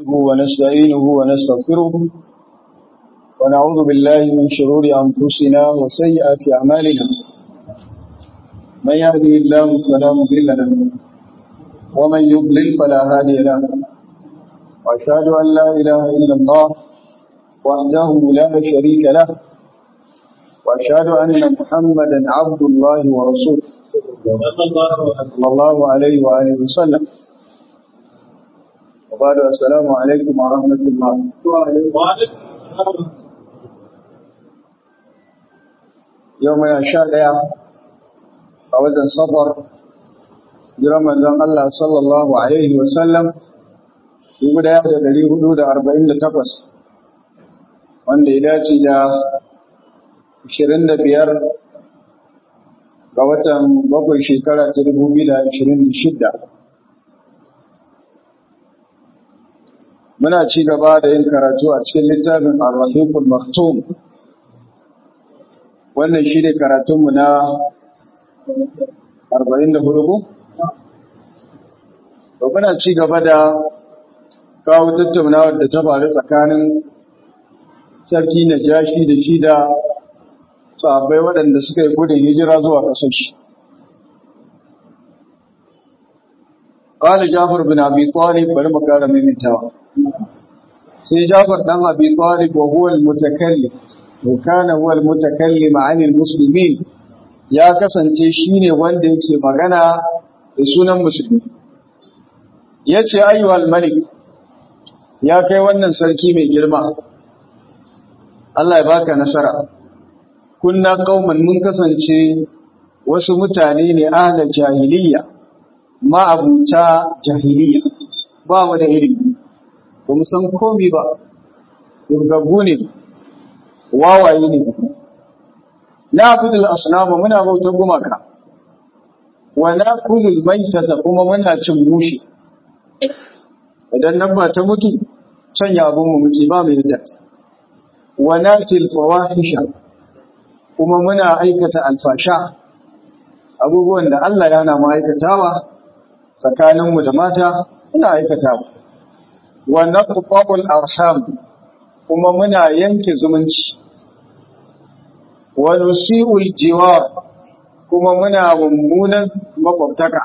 نحمده ونستعينه ونستغفره ونعوذ بالله من شرور أنفسنا وسيئات أعمالنا من يهده الله فلا مضل له ومن يضلل فلا هادي له وأشهد أن لا إله إلا الله وحده لا شريك له وأشهد أن محمدا عبد الله ورسوله صلى الله عليه وآله وسلم وبعد السلام عليكم ورحمة الله يومنا شاء أولا صبر برمضان الله صلى الله عليه وسلم يقول يا أهل الذي حدود أربعين لتقص wanda ya dace da 25 ga watan bakwai shekara ta 2026 muna ci gaba da yin karatu a cikin littafin al-rahiqul maktum wannan shi ne karatunmu na 44 ko? to muna ci gaba da kawo tattaunawar da ta faru tsakanin sarki na jashi da shi da sahabbai waɗanda suka yi gudun hijira zuwa ƙasar shi. Ƙali Jafar bin Abi Talib bari mu ƙara maimaitawa. Sai Jafar ɗan Abi Talib wa huwa al-mutakallim wa kana huwa al-mutakallim anil muslimin ya kasance shine wanda yake magana da sunan musulmi. Yace ayyuhal malik ya kai wannan sarki mai girma. Allah ya baka nasara. kunna kauman mun kasance wasu mutane ne ahlal jahiliya ma'abuta jahiliya ba mu da ilimi ba mu san komi ba gaggabu ne wawaye ne na abudul asnama muna bautar gumaka wa na kulul maitata kuma muna cin mushi idan nan ba ta mutu sanya abin mu muke ba mu yadda wa natil fawahisha kuma muna aikata alfasha abubuwan da Allah ya na ma'aikatawa tsakaninmu da mata muna aikatawa wa naqta'ul arham kuma muna yanke zumunci wa nusi'ul jiwar kuma muna mummunan makwabtaka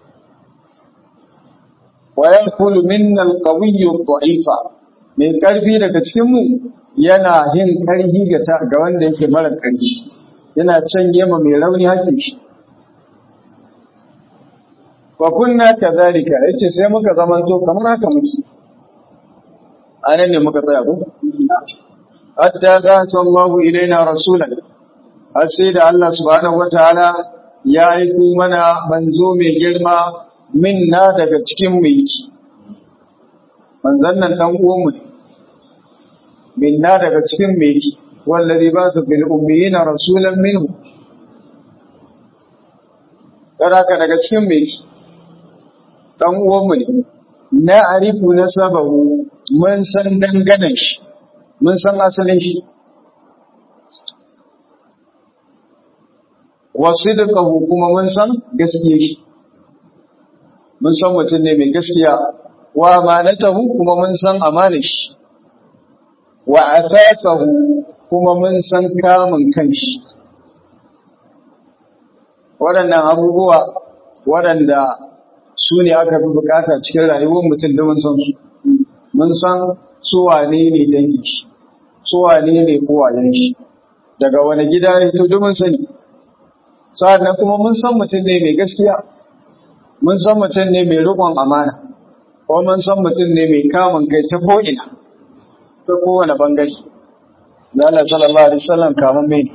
wa yakulu minna al-qawiyyu ad-da'ifa mai karfi daga cikin mu yana yin karhi ga ga wanda yake mara karhi yana canye ma mai rauni hakkin shi fa kunna kadhalika yace sai muka zamanto kamar haka muke anan ne muka tsaya ko hatta zata Allah ilaina rasulan har sai da Allah subhanahu wataala ya aiko mana manzo mai girma minna daga cikin mu yake manzon nan dan uwan mu ne minna daga cikin mu yake wallazi ba su bil ummiyina rasulan minhu karaka daga cikin mu yake dan uwan mu ne na arifu nasabahu mun san danganan shi mun san asalin shi wa sidqahu kuma mun san gaskiyar shi mun san mutum ne mai gaskiya wa amanatahu kuma mun san amanar shi wa afafahu kuma mun san kamun kanshi waɗannan abubuwa waɗanda su ne aka fi bukata cikin rayuwar mutum da mun san su mun san su wane ne dangin shi su wane ne kowayen shi daga wani gida ya fito duk mun sani sa'annan kuma mun san mutum ne mai gaskiya mun san mutum ne mai riƙon amana ko mun san mutum ne mai kamun kai ta ko'ina ta kowane bangare da Allah sallallahu alaihi wasallam kamun mai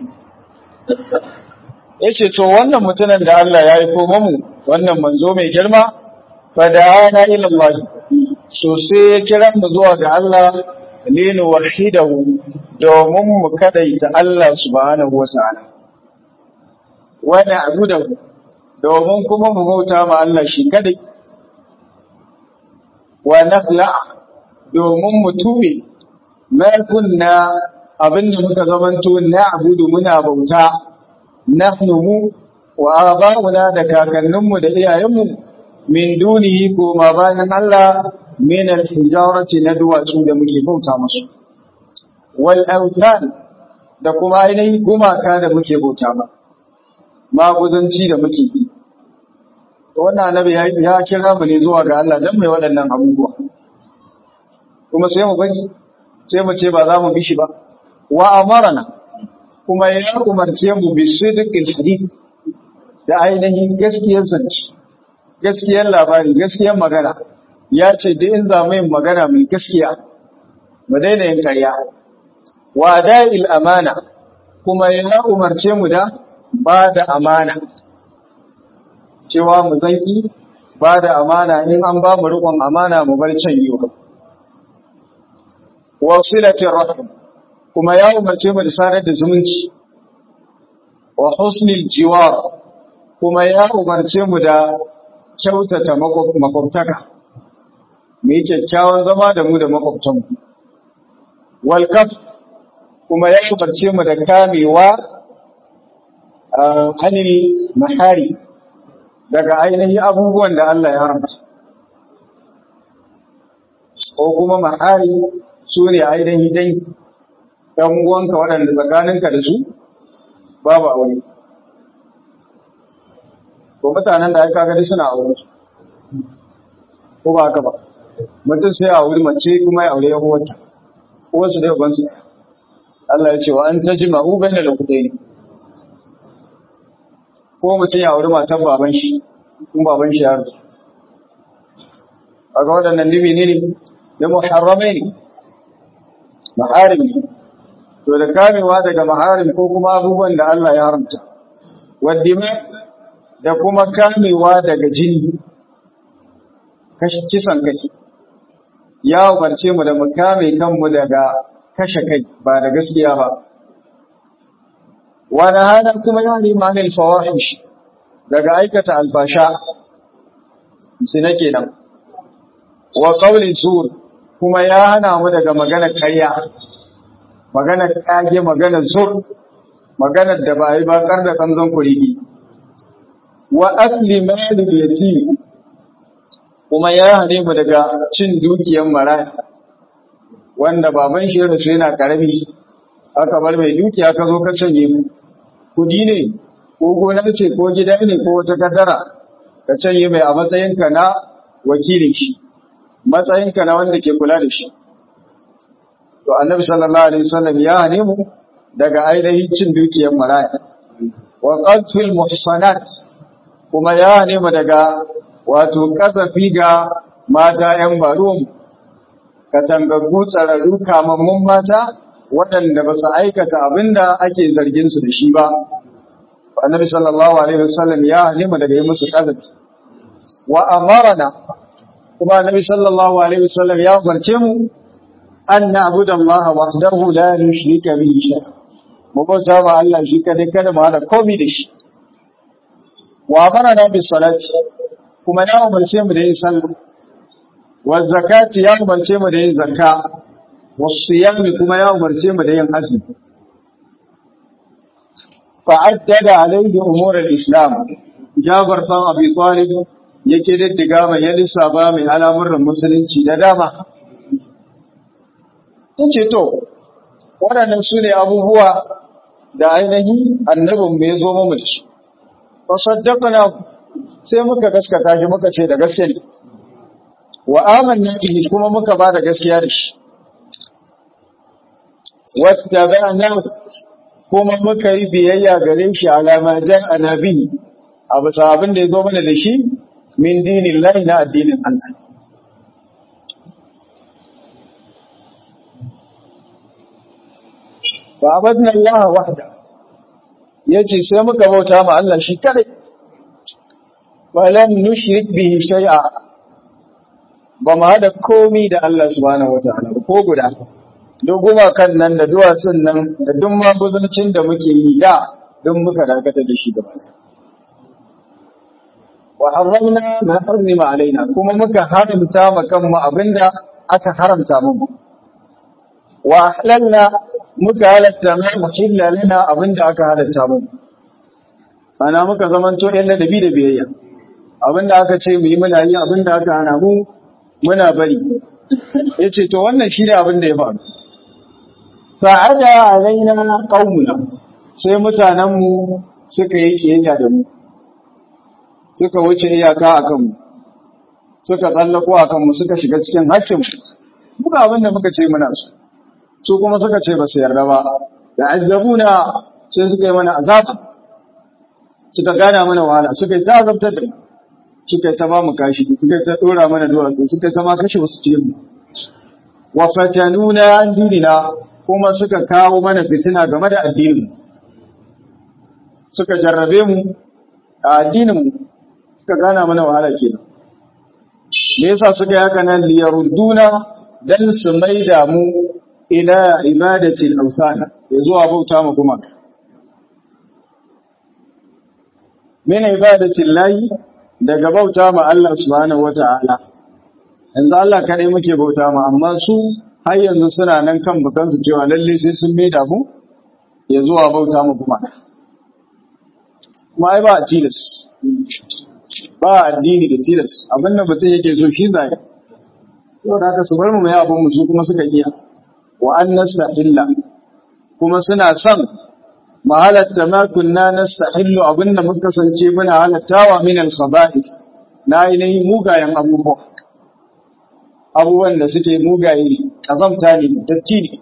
yace to wannan mutumin da Allah ya yi koma mu wannan manzo mai girma fa da'ana ila Allah so sai ya kira mu zuwa ga Allah linu wahidahu domin mu kadaita Allah subhanahu wataala wa na'budahu domin kuma mu bauta ma Allah shi kadai wa nafla domin mu tube ma kunna abinda muka zamanto na abudu muna bauta nahnu mu wa aba'una da kakanninmu da iyayenmu min dunihi ko ma bayan Allah min al-hijarati na duwatsu da muke bauta musu wal awthan da kuma ainihin gumaka da muke bauta ba maguzanci da muke yi wannan annabi ya kira mu ne zuwa ga Allah dan mai waɗannan abubuwa kuma sai mu bace sai mu ce ba za mu bi shi ba wa amarana kuma ya umarce mu bi sidqil hadith da ainihin gaskiyar zance gaskiyar labari gaskiyar magana ya ce duk in za mu yin magana mai gaskiya mu daina yin ƙarya wa da'il amana kuma ya umarce mu da ba da amana cewa mu zanki ba da amana in an ba mu riƙon amana mu bar can yiwa wa silatir rahim kuma ya umarce mu da sanar da zumunci wa husnil jiwar kuma ya umarce mu da kyautata makwabtaka mu yi kyakkyawan zama da mu da makwabtanmu wal kaf kuma ya umarce mu da kamewa hannun mahari daga ainihin abubuwan da Allah ya haramta ko kuma mahari su ne ainihin dangi ɗan uwanka waɗanda tsakaninka da su babu aure ko mutanen da aka gani suna aure ko ba haka ba mutum sai a wuri mace kuma ya aure ya uwarta uwarsu da yabansu Allah ya ce wa an tajma'u bainal ukhtayn ko mutum ya auri matan baban shi kun baban shi ya rufe a ga waɗannan limi ne da muharramai ne maharim to da kamewa daga maharim ko kuma abubuwan da Allah ya haramta waddima da kuma kamewa daga jini kisan kai ya umarce mu da mu kame kanmu daga kashe kai ba da gaskiya ba wani hana kuma ya nemi anil fawahish daga aikata albasha zina kenan wa qawlin sur kuma ya hana mu daga magana karya magana kage magana zur magana da ba yi ba kar da kanzon kurigi wa akli malil yatim kuma ya hane mu daga cin dukiyar maraya wanda baban shi rasu yana karami aka bar mai dukiya ka zo ka canje mu kudi ne ko gona ce ko gida ne ko wata kadara ka canye mai a matsayinka na wakilin shi matsayinka na wanda ke kula da shi to annabi sallallahu alaihi wasallam ya hane mu daga ainihin cin dukiyar maraya wa qatfil muhsanat kuma ya hane mu daga wato kasafi ga mata yan baruwan katangaggu tsararru kamammun mata waɗanda ba su aikata abinda ake zargin su da shi ba annabi sallallahu alaihi wasallam ya halima daga yi musu kazabi wa amarana kuma annabi sallallahu alaihi wasallam ya umarce mu an na'budu Allah wahdahu la nushrika bihi shay'a mu bauta ma Allah shi kadai kada mu hada komai da shi wa amarana bis salati kuma ya umarce mu da yin sallah wa zakati ya umarce mu da yin zakka wasiyami kuma ya umarce mu da yin azumi fa'addada alaihi umurar islam jabar ɗan abi talib yake diddiga mai ya lissafa mai al'amuran musulunci da dama ce to waɗannan su ne abubuwa da ainihi annabin mai zo mu da su fasaddaqna sai muka gaskata shi muka ce da gaske ne wa amanna bihi kuma muka ba da gaskiya da shi wattaba'na kuma muka yi biyayya gare shi alama jan anabi a bisa abin da ya zo mana da shi min dinin lahi na addinin Allah. Ba abadin Allah wahda ya ce sai muka bauta ma Allah shi kare, balan nushrik bihi shay'a ba ma haɗa komi da Allah subhanahu wa ta'ala ko guda. duk gumakan nan da duwatsun nan da duk maguzancin da muke yi da don muka dakata da shi gaba wa haramna ma harrima alaina kuma muka haramta ma kanmu abinda aka haramta mu wa ahlalna muka halatta ma muhilla lana abinda aka halatta mu ana muka zamanto yan ladabi da biyayya abinda aka ce mu yi muna yi abinda aka hana mu muna bari yace to wannan shine abin da ya faru fa'ada alaina qaumuna sai mutanen mu suka yi kiyayya da mu suka wuce iyaka akan mu suka tsallako akan mu suka shiga cikin haƙƙin mu muka abin da muka ce muna su su kuma suka ce ba su yarda ba da azabuna sai suka yi mana azaba suka gana mana wahala suka yi ta azabtar da suka yi ta ba mu kashi suka yi ta dora mana duwatsu suka yi ta ma kashe wasu cikin mu wa fatanuna an dinina kuma suka kawo mana fitina game da addinin suka jarrabe mu a addinin mu suka gana mana wahala kenan me yasa suka yi haka nan liyaruduna dan su maida mu ila ibadatil awsana ya zuwa bauta mu kuma min ibadatil lahi daga bauta ma Allah subhanahu wata'ala yanzu Allah kadai muke bauta ma amma su har yanzu suna nan kan bukan su cewa lalle sai sun maida mu ya zuwa bauta mu kuma kuma ai ba tilas ba addini da tilas abinda mutum yake so shi zai saboda haka su bar mu mai abin mu su kuma suka iya wa an nastahilla kuma suna son mu halatta ma kunna nastahillu abinda muka kasance muna halattawa min al-khaba'is na ainihin mugayen abubuwa abubuwan da suke mugaye ne kazamta ne datti ne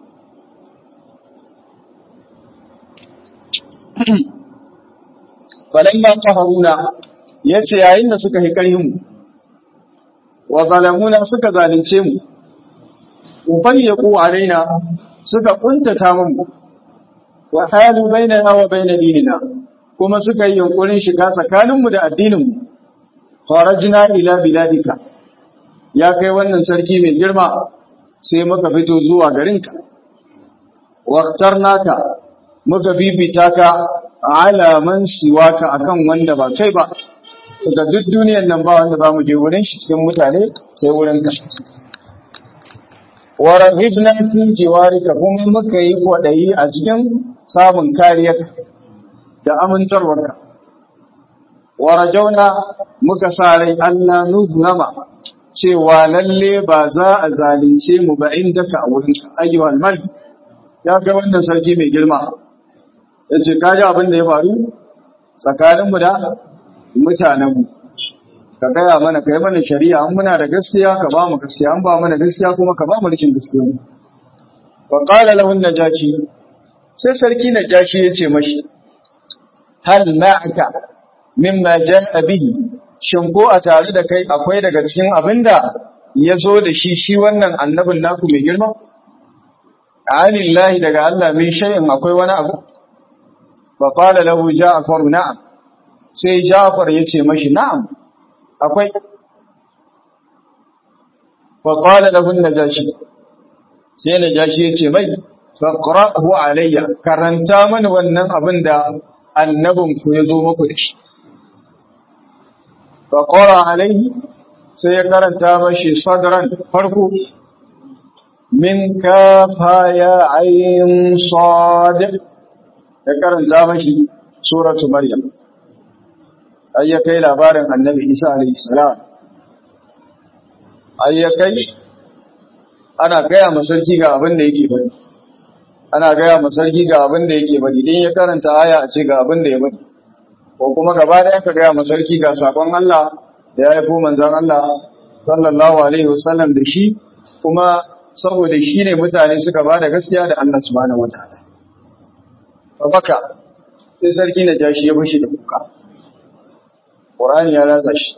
falamma qaharuna yace yayin da suka hi karhin mu wa zalamuna suka zalunce mu ubayyaku alaina suka kuntata mu wa halu bainana wa bain dinina kuma suka yi yunkurin shiga tsakaninmu da addininmu kharajna ila biladika ya kai wannan sarki mai girma sai muka fito zuwa garinka waqtarnaka muka bibita ka ala man siwaka akan wanda ba kai ba daga duk duniyar nan ba wanda ba mu je wurin shi cikin mutane sai wurin ka wa rahibna fi jiwarika kuma muka yi kwadayi a cikin samun kariyar da amintarwarka wa rajauna muka sa rai Allah nuzlama cewa lalle ba za a zalunce mu ba inda ka a wurin ayyuhal malik ya kai wannan sarki mai girma yace kaji abin da ya faru tsakaninmu da mutanenmu ka gaya mana kai mana shari'a an muna da gaskiya ka ba mu gaskiya an ba mana gaskiya kuma ka ba mu rikin gaskiya wa qala lahu najashi sai sarki najashi ya ce mashi hal ma'aka mimma ja'a bihi shin ko a tare da kai akwai daga cikin abinda ya zo da shi shi wannan annabin naku mai girma anillahi daga Allah min shay'in akwai wani abu fa qala lahu ja'far na'am sai Jafar ya ce mashi na'am akwai faƙwala da hun najashi sai najashi ya ce mai faƙra'u alayya karanta mani wannan abin da annabinku ya zo maku da shi faƙwara alayhi sai ya karanta mashi sadran farko min kafa ya ayin sadiq ya karanta mashi suratu maryam ai ya kai labarin annabi isa alayhi salam ai ya kai ana gaya masarki ga abin da yake bari ana gaya masarki ga abin da yake bari idan ya karanta aya a ce ga abin da ya bari ko kuma gaba da aka gaya masarki ga sakon Allah da ya haifo manzon Allah sallallahu alaihi wasallam da shi kuma saboda shi ne mutane suka ba da gaskiya da Allah subhanahu wataala babaka sai sarki na jashi ya bashi da kuka Qur'ani ya ratsa shi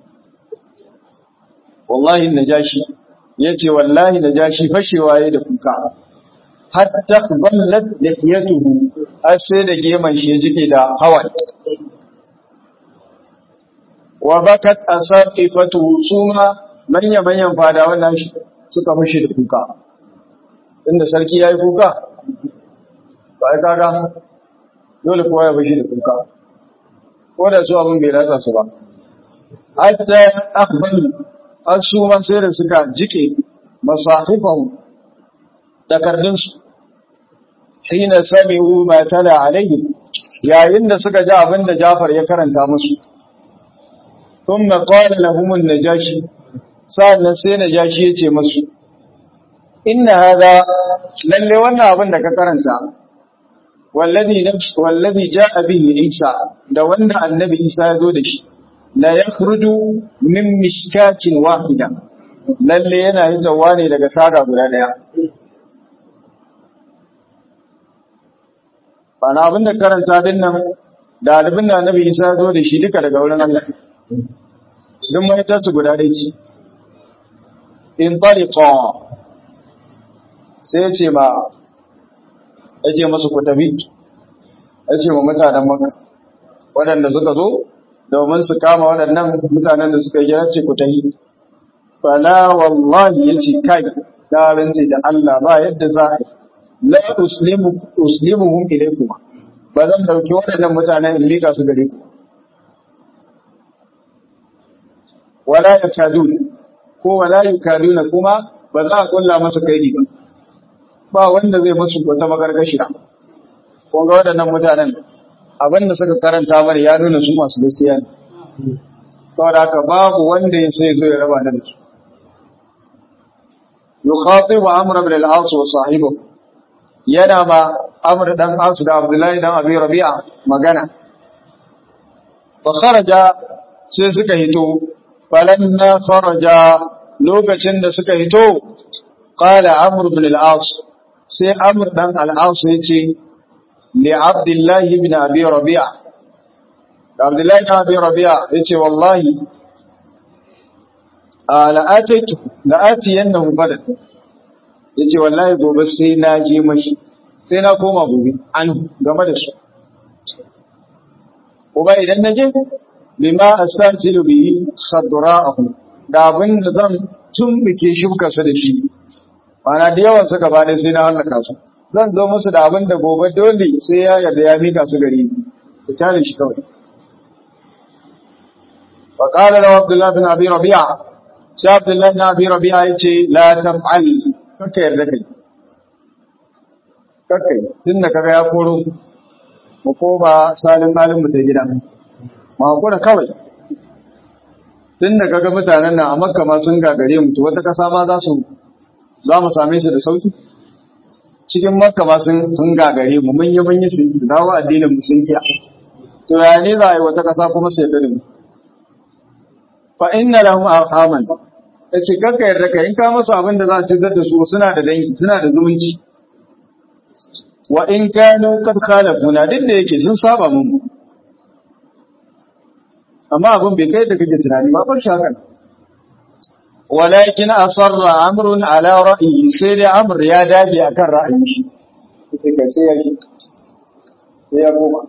wallahi najashi yace wallahi najashi fashewa yayin da kuka hatta dallat lihiyatuhu har sai da geman shi jike da hawa wa bakat asaqifatuhu suma manya manyan fadawan nashi suka fashe da kuka inda sarki yayi kuka ba ai kaga dole kowa ya fashe da kuka ko da su abin bai ratsa su ba hatta akhbalu har su ma sai da suka jike masahifahu takardunsu hina sami'u ma tala alaihi yayin da suka ji abin da Jafar ya karanta musu thumma qala lahum an-najashi sa'annan sai najashi ya ce masu inna hada lalle wannan abin da ka karanta wallazi wallazi jaa bihi isa da wanda annabi isa ya zo da shi la yakhruju min mishkatin wahida lalle yana hitawa ne daga saga guda daya bana abin da karanta din nan da abin da annabi isa ya zo da shi duka daga wurin Allah duk mai tasu guda dai ce in tariqa sai ce ma ya ce masu ku tafi ya ce ma mutanen maka waɗanda suka zo domin su kama waɗannan mutanen da suka yi ce ku tafi fala wallahi ya ce kai na rance da Allah ba yadda za a yi la uslimuhum ilaykum ba zan dauki waɗannan mutanen in lika su gare ku wala yakadun ko wala yakaduna kuma ba za a kulla masa kaidi ba ba wanda zai musu wata magargashiya kun ga waɗannan mutanen abin da suka karanta mana ya nuna su masu gaskiya ne saboda haka babu wanda ya sai zo ya raba da su yukhatibu amr ibn al-as wa sahibu yana ma amr dan as da abdullahi dan abi rabi'a magana fa kharaja sai suka hito falamma kharaja lokacin da suka hito qala amr ibn al-as sai amur ɗan al'asu ya ce li abdullahi ibn abi rabi'a da abdullahi ibn abi rabi'a ya ce wallahi a la'ataitu la'ati yanna mubada ya ce wallahi gobe sai na je mashi sai na koma gobe an game da su kuma idan na je bima astasilu bihi sadra'ahu da abin da zan tumbike shukarsa da shi mana da yawan suka bada sai na hallaka su zan zo musu da abin da gobe dole sai ya yarda ya mika su gari da tare shi kawai fa qala lahu abdullah bin abi rabi'a sai abdullah bin abi rabi'a yace la taf'al kaka yarda kai kaka tunda kaga ya koro mu ko ba salin halin mu ta gida ma kura kawai tunda kaga mutanen nan a makka ma sun gagare mu to wata kasa ma za su za mu same su da sauki cikin makka ba sun gagare mu mun yi mun yi su dawo addinin mu sun kiya to ya ne za a yi wata kasa kuma sai da mu fa inna lahum arhaman yace kakka yarda ka in ka masa abin da za a cutar da su suna da dangi suna da zumunci wa in kanu qad khalafuna duk da yake sun saba mun amma abin bai kai da kake tunani ba bar shi haka walakin asarra amrun ala ra'yi sai dai amr ya dage akan ra'ayin shi sai kai sai ya yi sai ya koma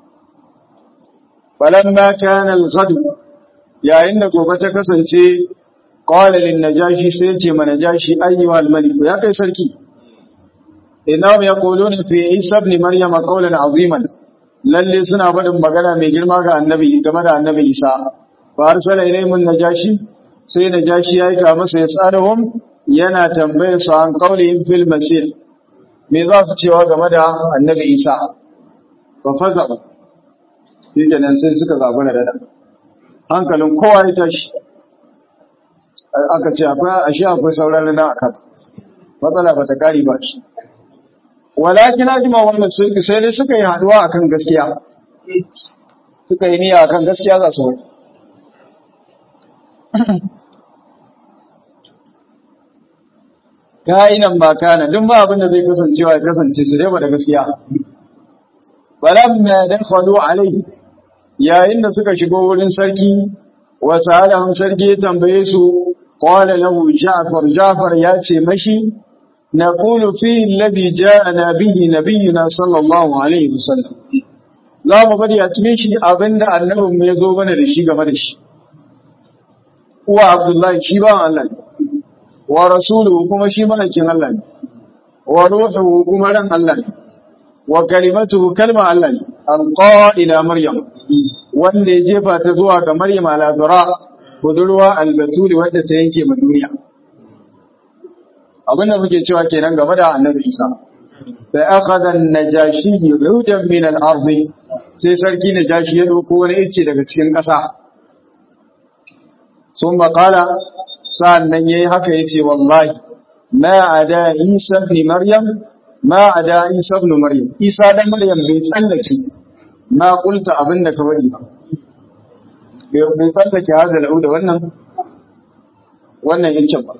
falamma kana al-ghad yayin da gobe ta kasance qala lin najashi sai ya ce ma najashi ayyuha al-malik ya kai sarki innahum yaquluna fi isa ibn maryam qawlan aziman lalle suna faɗin magana mai girma ga annabi game da annabi isa fa arsala ilayhim najashi sai da jashi ya aika masa ya tsaruhun yana tambayar su an kaulihim fil masir me za su cewa game da annabi isa ba faza ba shi kenan sai suka zaɓi na dada hankalin kowa ya tashi aka ce akwai ashe akwai sauran na a kan matsala ba ta kari ba shi walakin ajima wannan sai dai suka yi haɗuwa akan gaskiya suka yi niyya akan gaskiya za su wani ka'inan ba kana duk ba abin da zai kasancewa ya kasance su dai ba da gaskiya balamma dakhalu alai yayin da suka shigo wurin sarki wa sa'alahum sarki ya tambaye su qala lahu ja'far ja'far ya ce mashi naqulu fi alladhi ja'ana bihi nabiyuna sallallahu alaihi wasallam za mu bari a cikin shi abinda annabin mu ya zo mana da shi game da shi uwa abdullahi shi ba Allah ne wa rasuluhu kuma shi malakin Allah ne wa ruhuhu kuma ran Allah ne wa kalimatuhu kalma Allah ne alqa ila maryam wanda ya jefa ta zuwa ga maryam al-azra budurwa al-batuli wadda ta yanke ma duniya abin da muke cewa kenan game da annabi Isa fa akhadha an-najashi yudan min al-ard sai sarki najashi ya dauko wani ice daga cikin ƙasa sun qala sa'annan yayi haka yace wallahi ma ada isa ibn maryam ma ada isa ibn maryam isa dan maryam bai tsallake ma kulta abinda ka bari ba bai tsallake hada da wannan wannan yake ba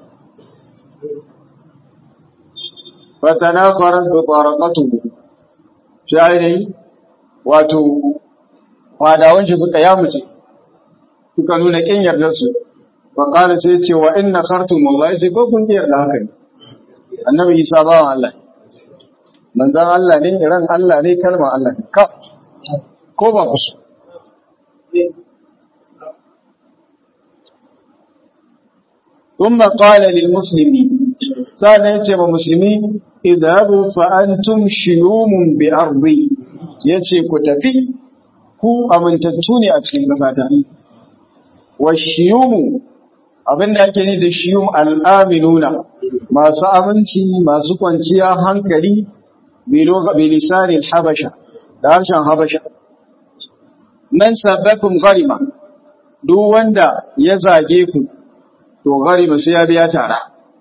fatanafarat bi taraqatuhu shayi wato fadawan shi suka yamuce suka nuna kin yardar su fa qala sai ce wa inna khartum wallahi sai ko kun yarda haka ne annabi isa bawan Allah manzon Allah ne ran Allah ne kalmar Allah ne ka ko ba ku so ثم قال للمسلمين سأل يتي مسلمين اذهبوا فأنتم شيوم بأرضي يتي كتفي ku amintattu ne a cikin ƙasata wa shiyumu abinda ake ni da shiyum al'aminuna masu aminci masu kwanciya hankali bilisanin habasha da harshen habasha man sabbakun garima duk wanda ya zage ku to garima sai ya biya tara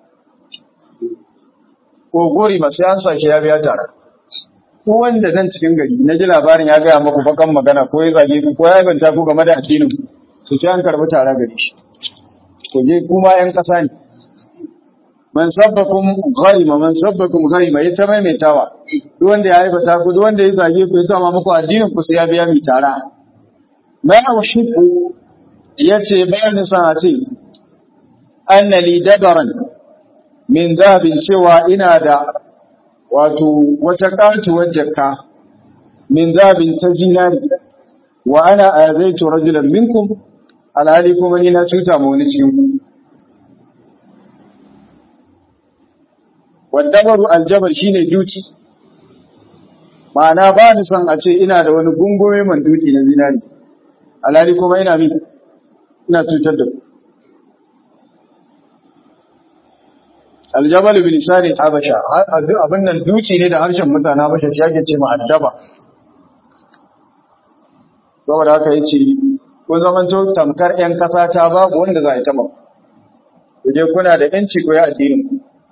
ko garima sai an sa shi ya biya tara ko wanda nan cikin gari na ji labarin ya gaya maku bakan magana ko ya zage ku ko ya banta ku game da addinin su ci an karbi tara gari shi to je kuma yan kasa ne man sabbakum gharima man sabbakum gharima ya ta maimaitawa duk wanda ya aibata ku duk wanda ya zage ku ya tama muku addinin ku sai ya biya mi tara ma ushiku yace bayan san a ce anna li dabaran min zahabin cewa ina da wato wata katuwar jakka min zabin ta zinari wa ana azaitu rajulan minkum alhali kuma ni na cuta ma wani cikin ku wadabaru aljabar shine duci ma'ana ba ni son a ce ina da wani gungume man duci na zinari alhali kuma ina mi ina cutar da ku aljabal bilisani habasha abin nan duci ne da harshen mutane habasha shi ake ce ma'addaba saboda haka yace kun zaman to tamkar yan kasa ta babu wanda za a yi taba kuje kuna da yanci ko ya addinin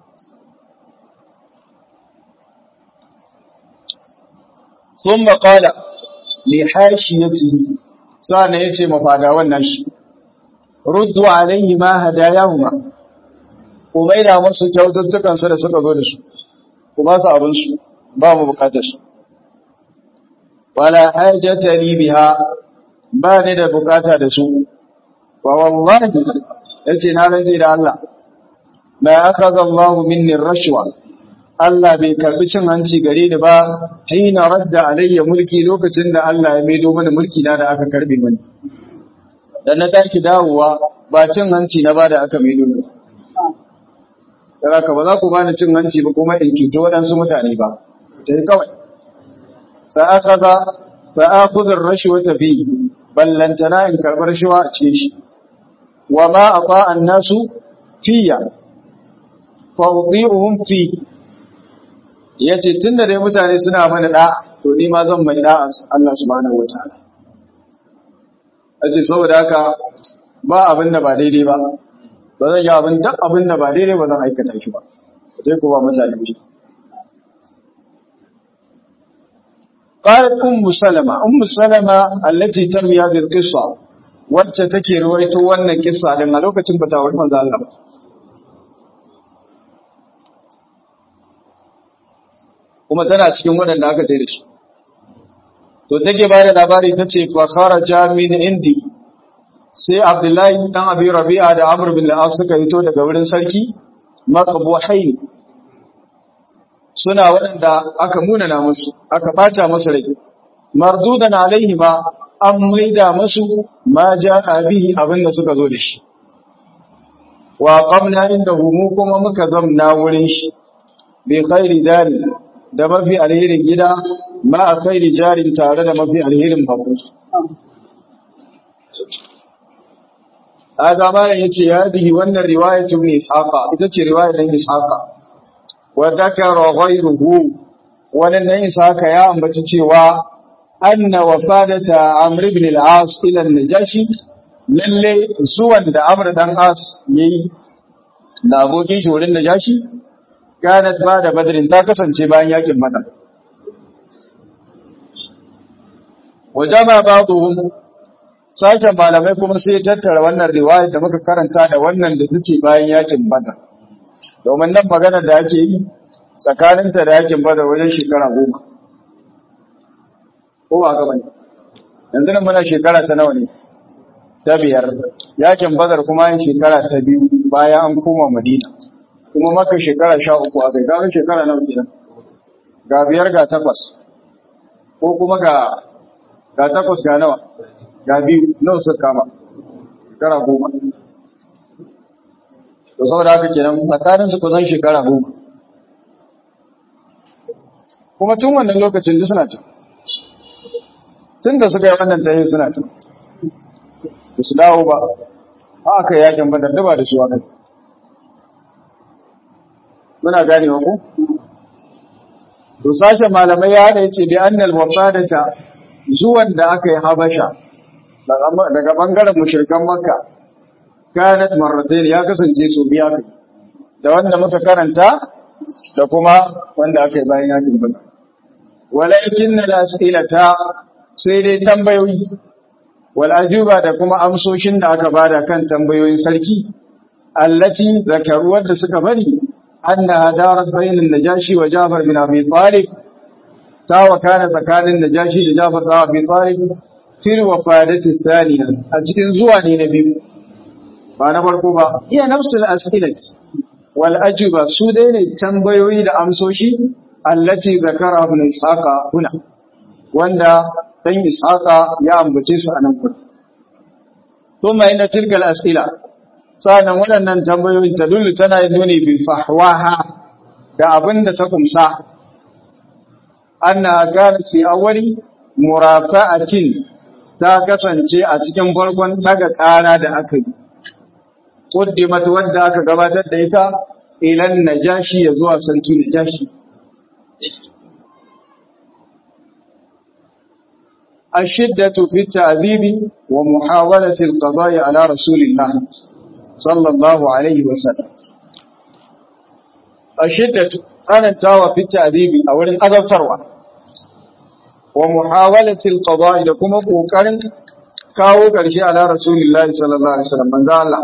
sun maƙala li hashiyatihi sa'an yace mafadawan nashi ruddu alayhi ma hadayahuma ku maida musu kyaututtukansu da suka zo da su ku ba su abinsu ba mu bukatar su wala hajjata li biha ba ni da bukata da su wa wallahi yace na ranje da Allah la akhadha Allah minni rashwa Allah bai karbi cin hanci gare ni ba hina radda alayya mulki lokacin da Allah ya maido mana mulki na da aka karbe mani dan na taki dawowa ba cin hanci na ba da aka maido ni dan haka ba za ku bani cin hanci ba kuma in cuto waɗansu mutane ba sai kawai sa'akaza sa'akhudhu ar-rashwata fi ballantana in karbar rashawa a cikin shi wa ma aqa an-nasu fiya fa udhi'uhum fi yace tunda dai mutane suna mana da to ni ma zan mai da Allah subhanahu wataala yace saboda haka ba abin da ba daidai ba ba zan yi abin duk abin da ba daidai ba zan aikata shi ba sai ku ba mutane ne قالت أم سلمة أم سلمة التي تروي هذه القصة wacce take ruwaito wannan kissa din a lokacin bata wani manzo Allah kuma tana cikin waɗanda aka tsaye da su to take ba da labari ta ce fa kharaja min indi sai Abdullahi dan Abi Rabi'a da Amr bin al-As suka fito daga wurin sarki maqbuhain suna waɗanda aka munana musu aka ɓata masu rai mardudan alaihi ma an maida masu ma ja bihi abin da suka zo da shi wa qamna inda mu kuma muka zamna wurin shi bi khairi dari da mafi alherin gida ma a khairi jarin tare da mafi alherin babu haka malam yace hadihi wannan riwayatu ibn ishaqa ita ce riwayar ibn ishaqa wa dhakara ghayruhu wannan nan ishaqa ya ambaci cewa anna wafadata amr ibn al-as ila an-najashi lalle suwan da amr dan as yayi da abokin shi wurin najashi kanat ba da badrin ta kasance bayan yakin badar wajama ba'dhum sashen malamai kuma sai ya tattara wannan riwaya da muka karanta da wannan da take bayan yakin badar domin nan maganar da ake yi tsakaninta da yakin badar wajen shekara goma ko ba gaba ne yanzu nan muna shekara ta nawa ne ta biyar yakin badar kuma yin shekara ta biyu bayan an koma madina kuma maka shekara sha uku a kai kaga shekara nawa kenan ga biyar ga takwas ko kuma ga ga takwas ga nawa ga biyu nawa suka kama shekara goma to saboda haka kenan tsakanin su kusan shekara goma kuma tun wannan lokacin duk suna can tun da suka yi wannan tayi suna can ba su dawo ba haka yakin badar da ba da su haka muna ganewa ko to sashen malamai ya hada yace bi annal wafadata zuwan da aka yi habasha daga bangaren mushrikan makka kanat marratayn ya kasance su biya kai da wanda muka karanta da kuma wanda aka yi bayan yakin badar walakin na as'ilata sai dai tambayoyi wal ajuba da kuma amsoshin da aka bada kan tambayoyin sarki allati zakaru wanda suka bari anna darat bainal najashi wa jafar bin abi talib ta wakana tsakanin najashi da jafar bin abi talib fil wafadati thaniya a cikin zuwa ne na biyu ba na farko ba iya nafsul as'ilat wal ajuba su dai ne tambayoyi da amsoshi allati zakara ibn ishaqa huna wanda dan ishaqa ya ambace su anan gurin kuma inda tilkal as'ila sanan waɗannan tambayoyin ta dullu tana nuni bi fahwaha da abinda ta kumsa anna kanat fi awwali murafa'atin ta kasance a cikin farkon daga ƙara da aka yi quddimat wanda aka gabatar da ita ilan najashi ya zuwa sarki najashi الشدة في التعذيب ومحاولة القضاء على رسول الله صلى الله عليه وسلم الشدة tsanantawa fi ta'dibi a wurin azabtarwa wa muhawalati alqada da kuma kokarin kawo karshe ala rasulillahi sallallahu alaihi wasallam manzo Allah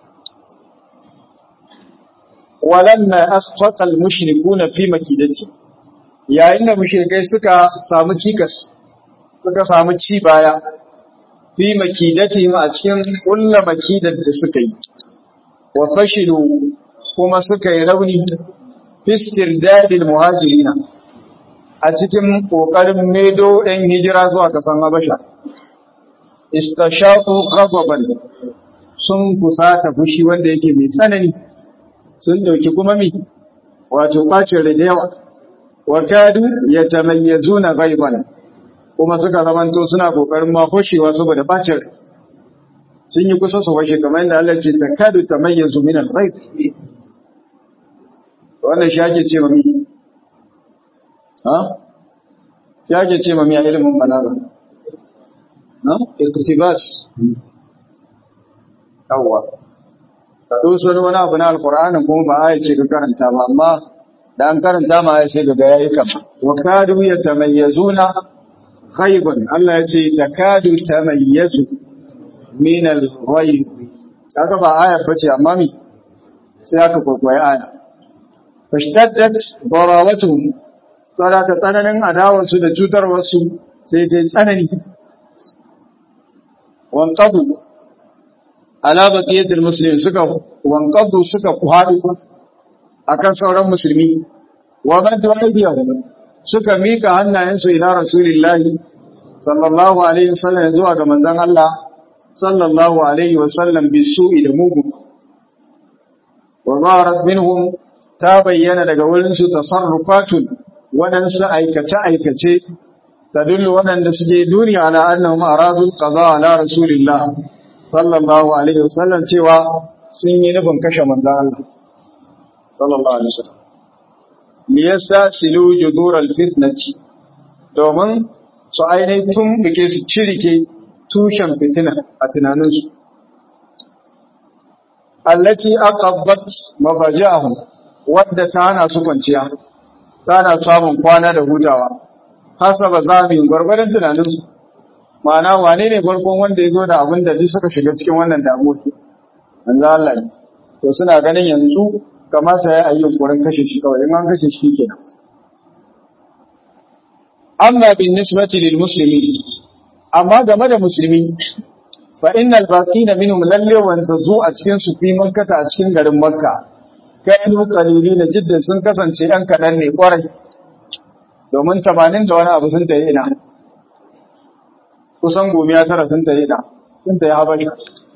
walamma asqata almushrikuna fi makidati yayin da mushrikai suka samu cikas suka samu ci baya fi makidati a cikin kullu makidar da suka yi wa fashilu kuma suka yi rauni fistir dadil muhajirina a cikin ƙoƙarin medo ɗan hijira zuwa ƙasan Habasha. Istashaku ghadaban sun kusata fushi wanda yake mai tsanani sun ɗauki kuma mi wato ɓacin da yawa wa kadu ya tamayyazuna ghaiban kuma suka zamanto suna ƙoƙarin ma hoshewa saboda ɓacin sun yi kusa su washe kamar yadda Allah ce takadu tamayyazu min al-ghayb wannan shi ake ce mami ha shi ake ce mami a ilimin balaga na iktibas yawwa ka doso wani abu na alkur'anin kuma ba a ce ka karanta ba amma da an karanta ma ya ce ga yayi kama wa kadu yatamayyazuna ghaiban Allah ya ce takadu tamayyazu min al-ghayb kaga ba aya bace amma mi sai aka kwaikwayi aya fashtaddat darawatuhum tsara ta tsananin adawarsu da cutarwarsu sai ta tsanani wanqadu ala baqiyatil muslimin suka wanqadu suka kwadu akan sauran musulmi wa maddu aydiyahum suka mika hannayensu ila rasulillahi sallallahu alaihi wasallam zuwa ga manzon Allah sallallahu alaihi wasallam bisu'i da mugu wa zaharat minhum ta bayyana daga wurinsu tasarrufatun waɗansu aikace-aikace ta dullu waɗanda suke duniya ala annahum aradul qada ala rasulillah sallallahu alaihi wasallam cewa sun yi nufin kashe manzon Allah sallallahu alaihi wasallam liyasta silu judur alfitnati domin su ainihin tun bike su cirike tushen fitina a tunaninsu allati aqabbat mabajahum wadda ta hana su kwanciya ta hana samun kwana da hutawa hasaba zamin gwargwadon tunanin su ma'ana wane ne farkon wanda ya zo da abin da duk suka shiga cikin wannan damuwar su manzo Allah ne to suna ganin yanzu kamata ya yi yunkurin kashe shi kawai in an kashe shi kenan amma bin nisbati lil muslimin amma game da musulmi fa innal baqina minhum lalle wanda zu a cikin su fi makkata a cikin garin makka kanu qalilina jiddan sun kasance ɗan kaɗan ne kwarai domin 80 da wani abu sun tayi ina kusan gomiya tara sun tayi ina sun tayi habari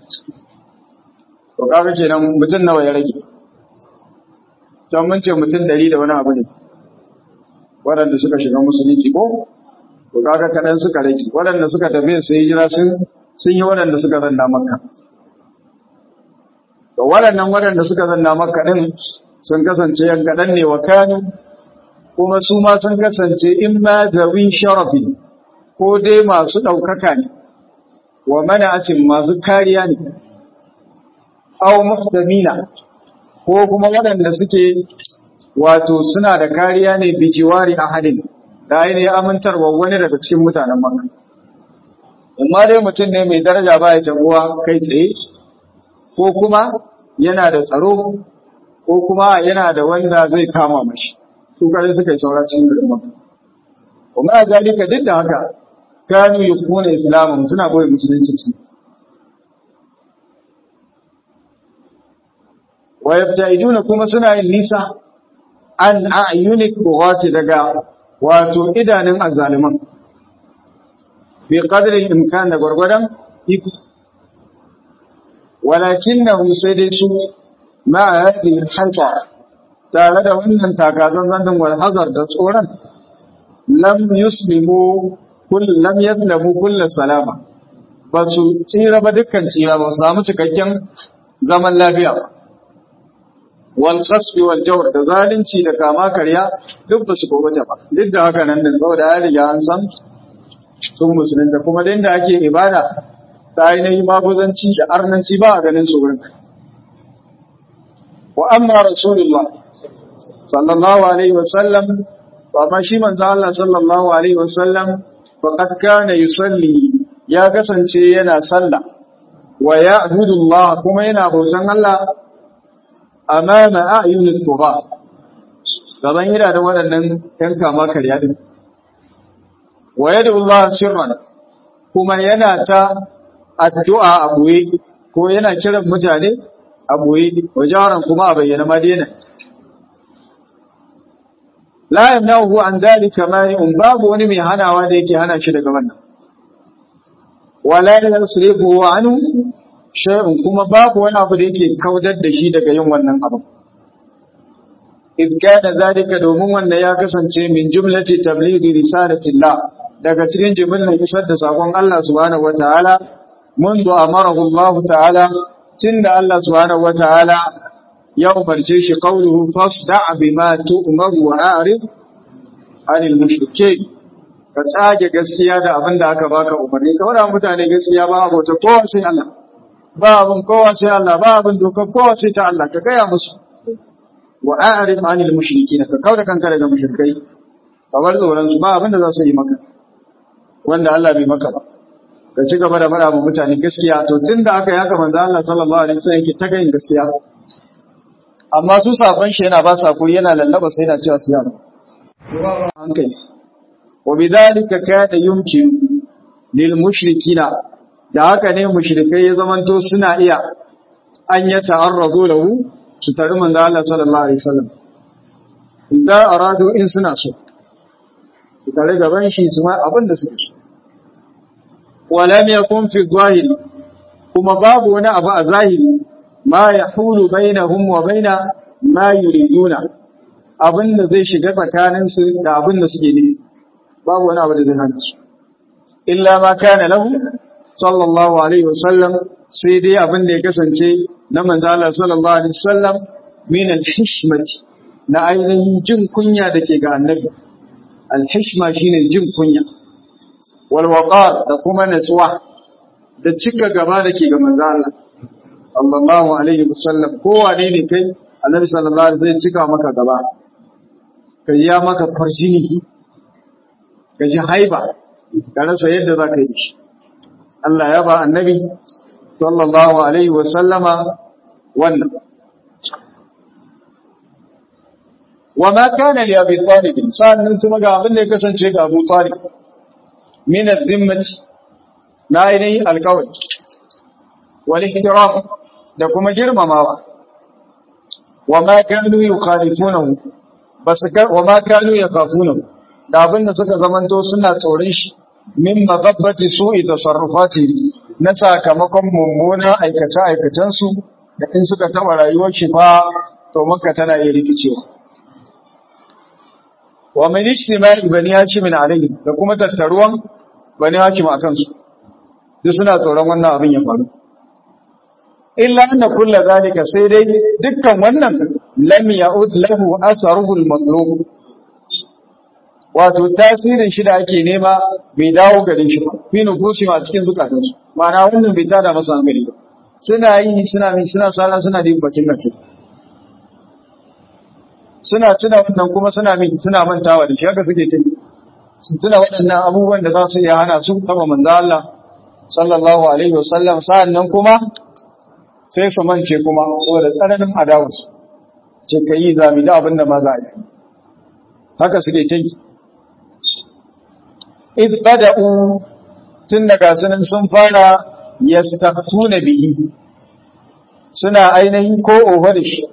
to kaga kenan mutum nawa ya rage don mun ce mutum 100 da wani abu ne waɗanda suka shiga musulunci ko to kaga kaɗan suka rage waɗanda suka tafi su yi jira sun sun yi waɗanda suka zanna makka to waɗannan waɗanda suka zanna makka ɗin sun kasance yan kaɗan ne wa kanu kuma su ma sun kasance in ma zawi sharafi ko dai masu ɗaukaka ne wa mana'atin masu kariya ne aw muhtamina ko kuma waɗanda suke wato suna da kariya ne bijiwari ahadin da ainihin amintarwa wani daga cikin mutanen makka amma dai mutum ne mai daraja ba ya tabuwa kai tsaye ko kuma yana da tsaro ko kuma yana da wanda zai kama mashi su kare suka yi saura cikin garin makka kuma a zalika duk da haka kanu yukuna islamun suna boye musulunci su wa yabta'iduna kuma suna yin nisa an a'yunik bughati daga wato idanun azzaliman bi qadri imkan da gwargwadon iko walakinnahum sai dai su ma hadhihi al-halqa tare da wannan takazan din wal hazar da tsoron lam yuslimu kull lam yaslamu kull salama ba su tsira ba dukkan tsira ba su samu cikakken zaman lafiya ba wal khasfi wal jawr da zalunci da kama karya duk ba su gobata ba duk da haka nan da saboda ya riga an san sun musulunta kuma da inda ake ibada ta ainihin mafuzanci da arnanci ba a ganin su wurin wa amma rasulullah sallallahu alaihi wa sallam wa ma shi manzo Allah sallallahu alaihi wa sallam faqad kana yusalli ya kasance yana sallah wa ya'budu Allah kuma yana bautan Allah amama a'yunit tuba gaban yana da waɗannan ‘yan kama karya din wa yadda Allah sirran kuma yana ta addu'a a ɓoye ko yana kiran mutane a ɓoye wa jaran kuma a bayyana madina la yamnahu an dalika mani'un babu wani mai hanawa da yake hana shi daga wannan wala yasrifu anhu shay'un kuma babu wani abu da yake kaudar da shi daga yin wannan abu id kana zalika domin wannan ya kasance min jumlati tablighi risalatillah daga cikin jimillar isar da sakon Allah subhanahu wataala منذ أمره الله تعالى تند الله سبحانه وتعالى يوم الجيش قوله فاصدع بما تؤمر وأعرض عن المشركين ka tsage gaskiya da abin da aka baka umarni ka wada mutane gaskiya ba abota kowa sai Allah ba abin kowa sai Allah ba abin dokar kowa sai ta Allah ka gaya musu wa a'rid anil mushrikin ka kauda kanka daga mushrikai ka bar tsoron su ba abin da za su yi maka wanda Allah bai maka ba ka ci gaba da faɗa wa mutane gaskiya to tun da aka yaka manzo Allah sallallahu alaihi wasallam yake ta gayin gaskiya amma su sabon shi yana ba sa kuri yana lallaba sai yana cewa su yana hankali wa bidhalika kana yumkin lil mushrikina da haka ne mushrikai ya zamanto suna iya an ya ta'arradu lahu su tari manzo Allah sallallahu alaihi wasallam idan aradu in suna so su tare gaban shi su ma abin da suke so ولم يكن في الظاهر كما باب وانا ابا ظاهر ما يحول بينهم وبين ما يريدون abin da zai shiga tsakanin su da abin da suke ne babu wani abu da zai hana su illa ma kana lahu sallallahu alaihi wasallam sai dai abin da ya kasance na manzo Allah sallallahu alaihi wasallam min al-hishmati na ainihin jin kunya da ke ga annabi al-hishma shine jin kunya walwaƙar da kuma natsuwa da cika gaba da ke ga manzo Allah sallallahu alaihi wasallam kowane ne kai annabi sallallahu alaihi zai cika maka gaba ka ya maka farjini ka ji haiba ka rasa yadda za ka yi shi Allah ya ba annabi sallallahu alaihi wasallama wannan wa ma kana li abi talib sannan kuma ga abin da ya kasance ga Abu Talib min ad-dimmati na ainihin alkawari wal ihtiram da kuma girmamawa wa ma kanu yukhalifunahu bas wa ma kanu yakhafunahu da abin da suka zamanto suna tsoron shi min magabbati su'i tasarrufati na sakamakon mummunan aikace aikacen su da in suka taba rayuwar shi fa to makka tana iya rikicewa wa min ijtima'i bani hashim alayhi da kuma tattaruwan bani hashim akan su duk suna tsoron wannan abin ya faru illa anna kullu zalika sai dai dukkan wannan lam ya'ud lahu atharuhu al-matlub wato tasirin shi da ake nema bai dawo garin shi ba fi nufusi ma cikin zukatan su ma'ana wannan bai tada masa hankali ba suna yi suna min suna sala suna da bacin gaske suna tuna wannan kuma suna min suna mantawa da shi haka suke tuni su tuna waɗannan abubuwan da za su iya hana su taba manzo Allah sallallahu alaihi wasallam sa'annan kuma sai su mance kuma saboda tsananin adawarsu ce ka yi zami da abin da ma za a yi haka suke tinki id bada'u tun daga sunan sun fara yastaftuna bihi suna ainihin ko oho da shi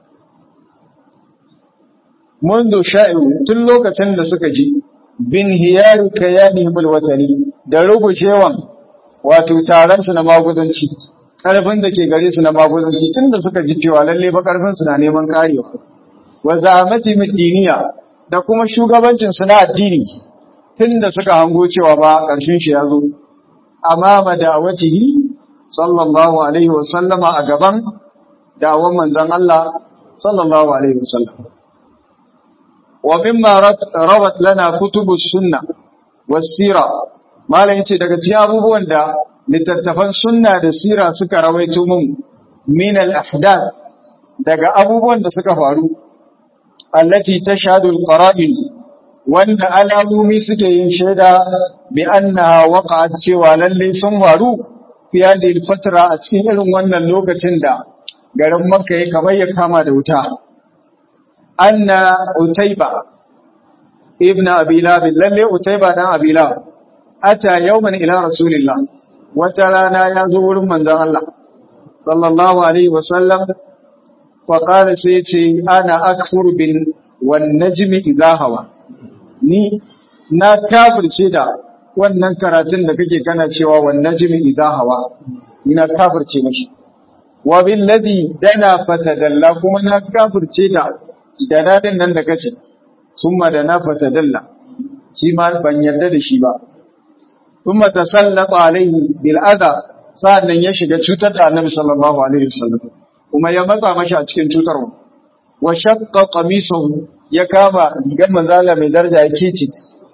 mundu sha'i'u tun lokacin da suka ji bin hiyaru kayanihim alwatani da rubucewan wato taron su na magudanci karfin da ke gare su na magudanci tun da suka ji cewa lalle ba karfin su na neman karewa wa za'amati diniya da kuma shugabancin su na addini tun da suka hango cewa ba karshen shi ya zo amama da'awatihi sallallahu alaihi wa sallama a gaban da'awan manzon Allah sallallahu alaihi wa sallam wa mimma rawat lana kutubus sunna was sira malam yace daga cikin abubuwan da littattafan sunna da sira suka rawaito mun min al ahdath daga abubuwan da suka faru allati tashhadu al qara'in wanda alamomi suke yin shaida bi annaha waqa'at cewa lalle sun faru fi hadhihi al fatra a cikin irin wannan lokacin da garin makka ya kamar ya kama da wuta anna utayba ibn abi lab lalle utayba dan abi lab ata yawman ila rasulillah wata rana ya zo wurin manzon Allah sallallahu alaihi wasallam fa qala sai ce ana akfur bin wan najmi idha hawa ni na kafirce da wannan karatun da kake kana cewa wan najmi idha hawa ni na kafirce mashi wa bil ladhi dana fatadalla kuma na kafirce da da dadin nan da kace summa da na fatadalla shi ma ban yarda da shi ba kuma tasallata alaihi bil adha sa'annan ya shiga cutar da annabi sallallahu alaihi wasallam kuma ya matsa mashi a cikin cutarwa wa shaqqa qamisuhu ya kama rigar manzala mai daraja ya kici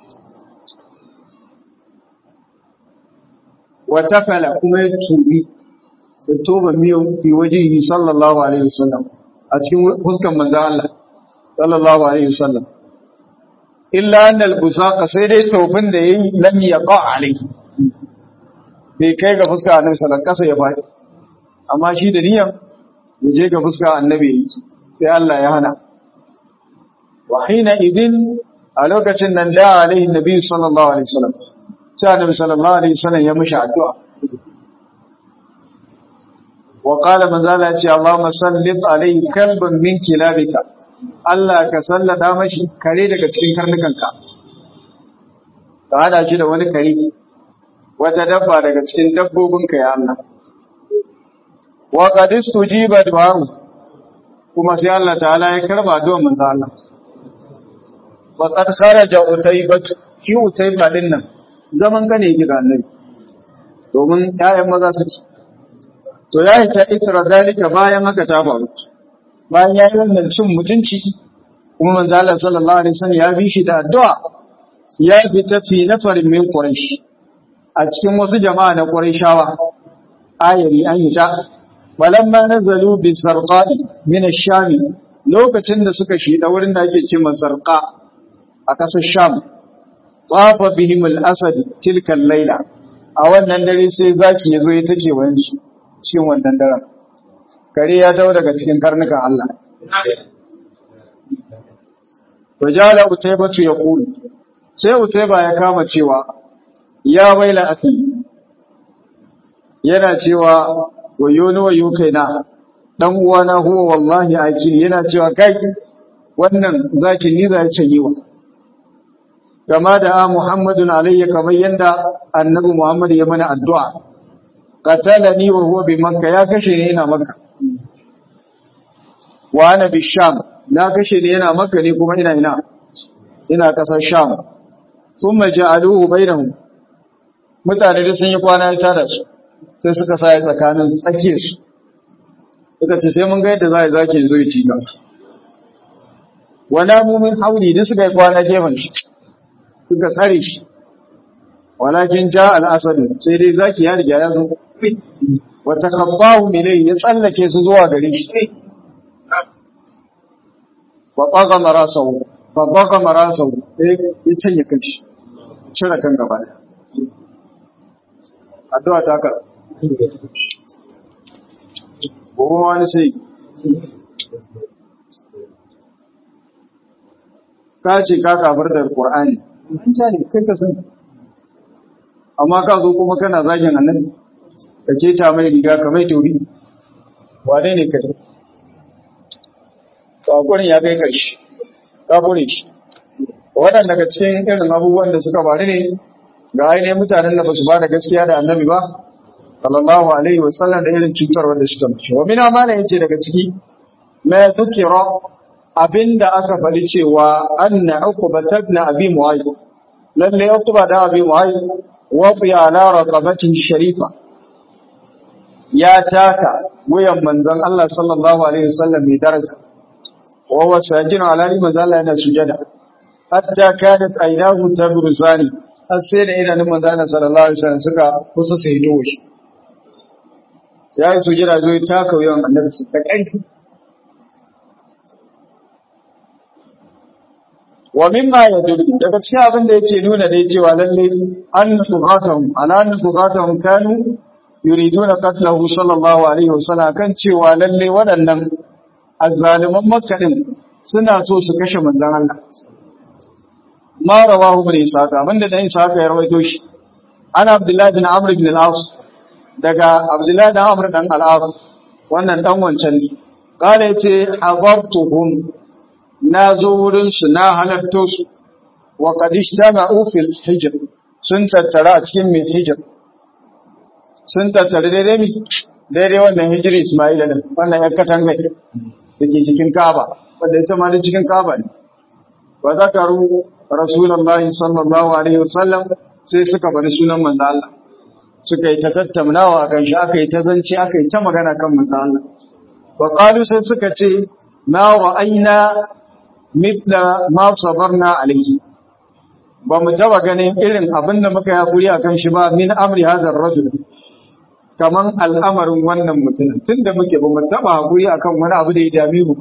wa tafala kuma ya tubi da toba miyo fi wajihi sallallahu alaihi wasallam a cikin fuskan manzan Allah sallallahu alaihi wasallam illa annal busaqa sai dai tofin da yayi lam yaqa alai bai kai ga fuska annabi sallallahu alaihi wasallam ya faɗi amma shi da niyyar ya je ga fuska annabi sai Allah ya hana wa hina idin a lokacin nan da alaihi nabi sallallahu alaihi wasallam sai annabi sallallahu alaihi wasallam ya mishi addu'a wa qala man zala ce Allahumma sallit alaihi kalban min kilabika Allah ka sallada mashi kare daga cikin karnukanka ka hada shi da wani kare wata dabba daga cikin dabbobinka ya Allah wa qad istujiba du'a'u kuma sai Allah ta'ala ya karba addu'ar manzo Allah wa qad kharaja utaybat shi utayba din nan zaman ka ne ga annabi domin ƴaƴan maza su ci to yayi ta itra dalika bayan haka ta faru bayan yayi wannan cin mutunci kuma manzo Allah sallallahu alaihi wasallam ya bi shi da addu'a ya fita fi nafarin min quraish a cikin wasu jama'a na qurayshawa ayari an yi ta balamma nazalu bi sarqa'i min ash-sham lokacin da suka shida wurin da ake cewa sarqa a kasar sham tafa bihim al-asad tilka al-laila a wannan dare sai zaki yazo ya take wayan shi cikin wannan daren kare ya dawo daga cikin karnukan Allah wajala utaybatu yaqul sai utayba ya kama cewa ya waila akhi yana cewa wayo ni wayo kaina dan uwana huwa wallahi akil yana cewa kai wannan zaki ni za ya yi wa kama da Muhammadun alayya kamar yanda annabi Muhammad ya mana addu'a qatalani wa huwa bi makka ya kashe ni ina makka wa ana bi sham na kashe ni yana makka ne kuma ina ina ina kasar sham thumma ja'aluhu bainahum mutane da sun yi kwana ya tada su sai suka sa ya tsakanin tsakiyar su suka ce sai mun ga yadda za a zaki zo ya ci ka wala mumin hauli da suka yi kwana gefen shi suka tsare shi walakin ja al-asad sai dai zaki ya riga ya zo wa takhabbahu ilayhi ya tsallake su zuwa gare shi wa taga marasahu fa taga marasahu sai ya canye kanshi cire kan gaba da addu'a ta ka gobe ma wani sai ka ce ka kafar da Qur'ani an ja ne kai ka san amma ka zo kuma kana zagin annabi ka keta mai riga ka mai tauri wane ne kai kakurin ya kai karshe kakurin shi waɗanda daga cikin irin abubuwan da suka faru ne ga ainihin mutanen da ba su ba da gaskiya da annabi ba sallallahu alaihi wasallam da irin cutar wanda suka mace wa mina mana yace daga ciki ma dhukira abinda aka faɗi cewa anna uqba ibn abi mu'ayyid lalle uqba da abi mu'ayyid wa fi ala raqabatin sharifa ya taka wuyan manzon Allah sallallahu alaihi wasallam mai daraja wa huwa sajin ala manzon Allah yana sujada hatta kanat aynahu tabruzani har sai da idanun manzon Allah sallallahu alaihi wasallam suka kusa sai dowo shi ya yi sujada zo ya taka wuyan annabi da ƙarfi wa mimma yadullu daga cikin abin da yake nuna da cewa lalle an tuqatahum ala an tuqatahum kanu yuriduna qatlahu sallallahu alaihi wasallam kan cewa lalle waɗannan azzaliman makka din suna so su kashe manzon Allah ma rawahu ibn ishaq abinda da ishaq ya rawaito shi ana abdullahi bin amr ibn al-as daga abdullahi bin amr dan al-as wannan dan wancan ne kale yace hadartuhum na zo wurinsu na halatto su wa kadishta ma'ufil hijir sun tattara a cikin mai hijir sun tattara daidai mi daidai wannan hijiri ismaila ne wannan yan katanga da ke cikin kaba wadda ita ma da cikin kaba ne wa zakaru rasulullahi sallallahu alaihi wasallam sai suka bari sunan manzo Allah suka yi ta tattaunawa akan shi aka yi ta zance aka yi ta magana kan manzo Allah wa qalu sai suka ce ma ra'ayna mitla ma sabarna alayhi ba mu taba ganin irin abin da muka hakuri akan shi ba min amri hadar rajul kaman al'amarin wannan mutum tunda muke ba mu taba hakuri akan wani abu da ya dame mu ba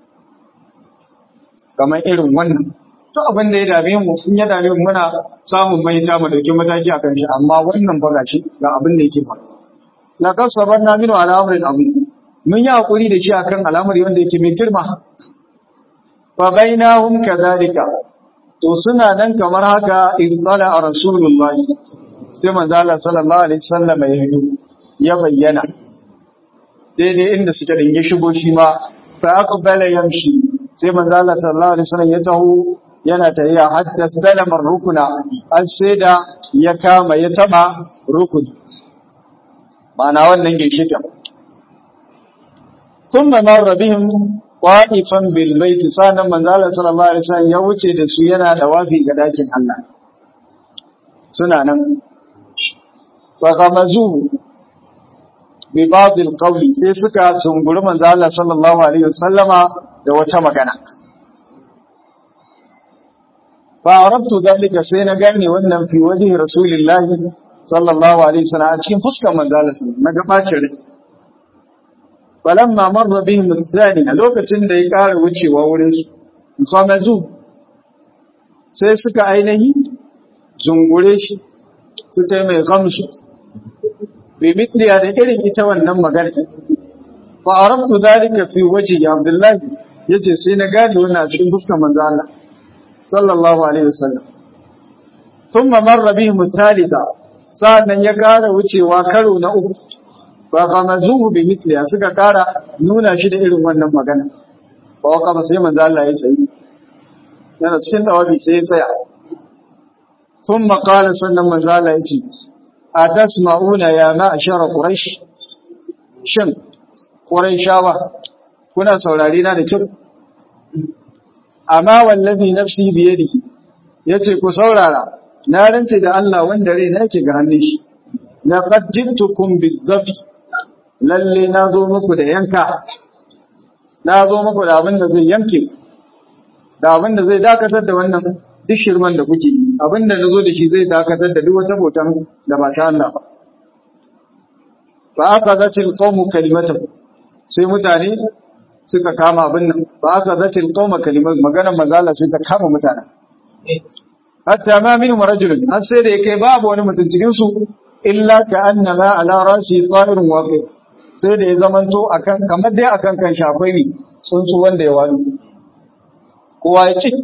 kaman irin wannan to abin da ya dame mu in ya dame mu muna samun mahita mu dauki mataki akan shi amma wannan ba gashi ga abin da yake ba la kasabarna min ala amrin abu mun yi hakuri da shi akan al'amari wanda yake mai girma fa bainahum kadhalika to suna nan kamar haka ibtala rasulullah sai manzo Allah sallallahu alaihi wasallam ya hito ya bayyana daidai inda suke dinge shigo shi ma fa aqbala yamshi sai manzo Allah sallallahu alaihi wasallam ya taho yana tafiya hatta salama rukuna an sai da ya kama ya taba rukun ma'ana wannan ginshikin ثم مر بهم ta'ifan bil baiti sanan manzo Allah sallallahu alaihi wasallam ya wuce da su yana da wafi ga dakin Allah suna nan fa gamazu bi ba'd al qawli sai suka tunguri manzo Allah sallallahu alaihi wasallama da wata magana fa arabtu dalika sai na gane wannan fi wajhi rasulillahi sallallahu alaihi wasallam a cikin fuskar manzo Allah na ga bacin rai falamma marra bihim tsani a lokacin da ya ƙara wucewa wurin su famazu sai suka ainihi zungure shi suka yi mai gamsu bi mitliya da irin ita wannan magana fa arabtu zalika fi wajhi abdullahi yace sai na gane wannan a cikin fuskar manzo Allah sallallahu alaihi wasallam thumma marra bihim thalitha sa'annan ya kara wucewa karo na uku fa famazuhu bi mitliya suka kara nuna shi da irin wannan magana ba waka ba sai manzo Allah ya tsayi yana cikin tawabi sai ya tsaya thumma qala sannan manzo Allah ya ce atasma'una ya ma'ashara quraish shin quraishawa kuna saurare na da kyau amma wallazi nafsi biyadihi yace ku saurara na rance da Allah wanda rai nake ga hannun shi laqad jitukum bizafi lalle na zo muku da yanka na zo muku da abin da zai yanke da abin da zai dakatar da wannan duk shirman da kuke abin da nazo da shi zai dakatar da duk wata botan da ba ta Allah ba fa aqadatil qawmu kalimatan sai mutane suka kama abin nan ba aqadatil qawma kalimat magana mazala sai ta kama mutane hatta ma min rajulun har sai da yake babu wani mutum cikin su illa ka annama ala rasi ta'irun waqi sai da ya zamanto akan kamar dai akan kan shafai ne tsuntsu wanda ya wani kowa ya cik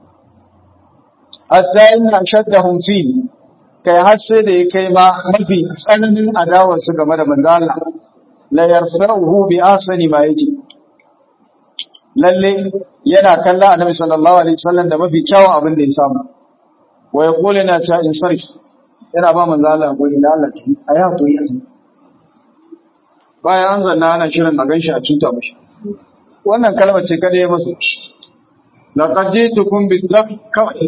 hatta inna shaddahum fi kai har sai da ya kai ma mafi tsananin adawar su game da manzo Allah la yarfa'uhu bi asani ma yake lalle yana kalla annabi sallallahu alaihi wasallam da mafi kyawun abin da ya samu wa yaqulu na ta in sarf yana ba manzo Allah ko inda Allah ki ayi hakuri a bayan an zanna ana shirin a ganshi a cuta mashi wannan kalmar ce kada ya masu laqad jitukum bidhab kawai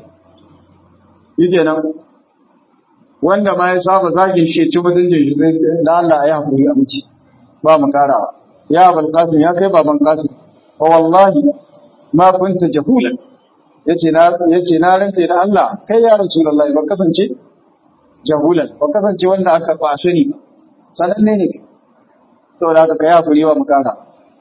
yake nan wanda ma ya saba zagin shi ci mutuncin shi zai da Allah ya hakuri a miki ba mu karawa ya abul qasim ya kai baban qasim wa wallahi ma kunta jahulan yace na yace na rance da Allah kai ya rasulullahi ba kasance jahulan ba kasance wanda aka kwashe ni sananne ne saboda haka kai hakuri wa mu kara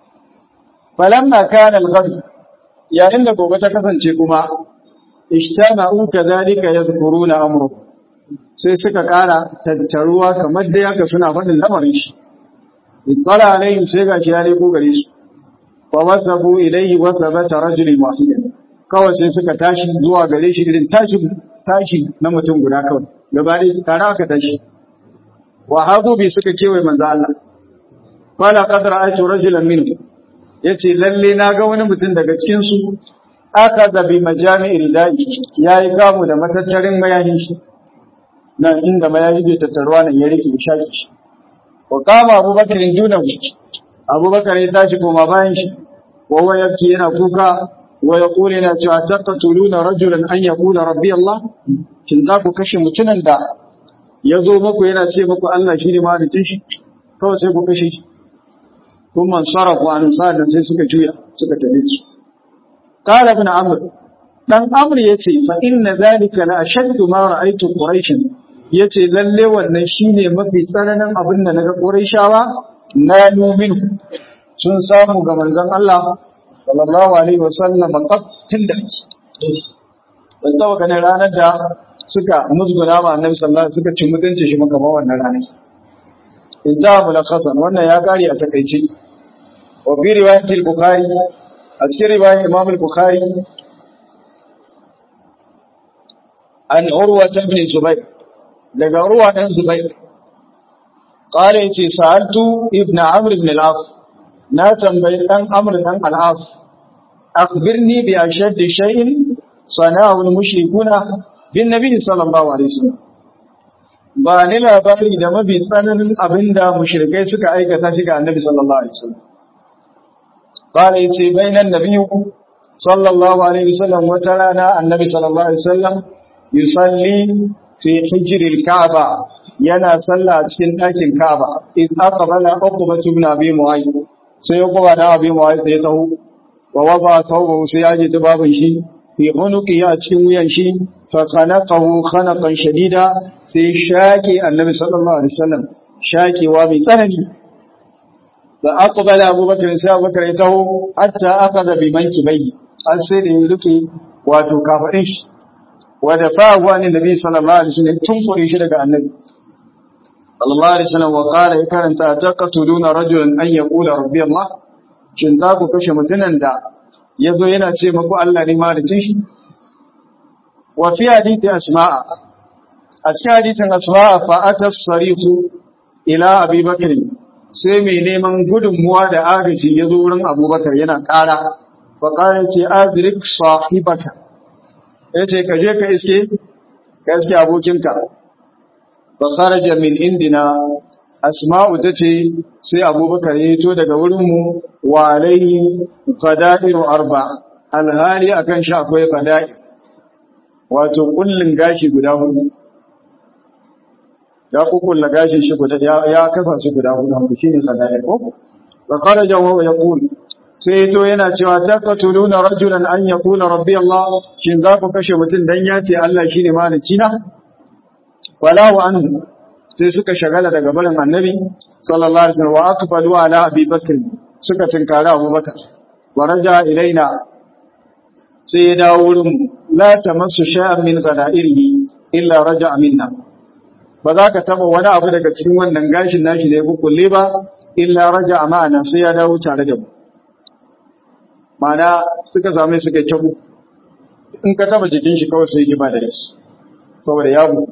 falamma kana al-ghad yayin da gobe ta kasance kuma ishtama'u kadhalika yadhkuruna amru sai suka kara tattaruwa kamar da yaka suna faɗin lamarin shi ittala alayhim sai ga shi ya leko gare su wa wasabu ilayhi wasabata rajulin wahidan kawai sai suka tashi zuwa gare shi irin tashi tashi na mutum guda kawai gaba ɗaya tare aka tashi wa hagu bi suka kewaye manzo Allah fala qad ra'aytu rajulan minhu yace lalle na ga wani mutum daga cikin su aka da bi majami'i ridai yayi kamu da matattarin mayahin shi nan inda mayahi bai tattaruwa nan ya rike shaki shi wa kama abubakar dunahu abubakar ya tashi koma bayan shi wa huwa yabki yana kuka wa yaqulu yana cewa taqtuluna rajulan an yaqula rabbi Allah kin za ku kashe mutumin da ya zo muku yana ce muku Allah shi ne mahalicin shi kawai sai ku kashe shi kun man sarrafa an sa'adan sai suka juya suka tafi su qala ibn amr dan amr yace fa inna zalika la ashaddu ma ra'aytu quraish yace lalle wannan shine mafi tsananin abin da naga quraishawa na numin sun samu ga manzon Allah sallallahu alaihi wasallam qatil da ban taba ganin ranar da suka musguna ma annabi sallallahu alaihi suka ci mutunci shi maka ba wannan ranar in ta mulakhasan wannan ya kare a takeici wa bi riwayat al-bukhari a cikin riwayar imam al-bukhari an urwa ibn zubayr daga urwa dan zubayr qala yace sa'altu ibn amr ibn al-as na tambayi dan amr dan al-as akhbirni bi ashaddi shay'in sana'u al-mushrikuna bin nabi sallallahu alaihi wasallam ba ni labari da mafi tsananin abinda mushrikai suka aikata shi ga annabi sallallahu alaihi wasallam qala yace bainan nabiyyu sallallahu alaihi wasallam wata rana annabi sallallahu alaihi wasallam yusalli fi hijril ka'ba yana sallah a cikin ɗakin ka'ba in aqbala uqba ibn abi mu'ayyid sai uqba da abi mu'ayyid ya taho wa wada thawbahu sai ya ji babin shi fi unuqi a cikin wuyan shi fa khanaqahu khanaqan shadida sai shaki annabi sallallahu alaihi wasallam shakewa mai tsanani da aqbala abubakar sai abubakar ya taho hatta akhadha bi mankibai an sai da ruke wato kafadin shi wa dafa'ahu an nabi sallallahu alaihi wasallam tun kure shi daga annabi sallallahu alaihi wasallam wa qala ya karanta taqtuluna rajulan an yaqula rabbi allah shin za ku kashe mutunan da yazo yana ce maku Allah ne malikin shi wa fi hadithi asma'a a cikin hadisin asma'a fa atas sarifu ila abi bakr sai mai neman gudunmuwa da agaji ya zo wurin abubakar yana ƙara wa ƙara ce adrik sahibaka ya ce ka je ka iske ka iske abokinka ba kharaja min indina asma'u ta ce sai abubakar ya to daga wurinmu wa alaihi qada'iru arba alhali akan shi akwai qada'i wato kullun gashi guda hudu ya kukulla gashin shi guda ya kafa su guda hudu shine qada'i ko wa kharaja wa yaqul sai to yana cewa taqtuluna rajulan an yaqula rabbi Allah shin za ku kashe mutum dan ya ce Allah shine maliki na wala wa anhu sai suka shagala daga barin annabi sallallahu alaihi wasallam wa aqbalu ala abi bakr suka tinkara Abu Bakar wa raja ilaina sai ya dawo wurin la tamassu shay'an min qada'irihi illa raja minna ba za ka taba wani abu daga cikin wannan gashin nashi da ya kukulle ba illa raja ma'ana sai ya dawo tare da mu mana suka same suka kyabu in ka taba jikin shi kawai sai ba da shi saboda ya buku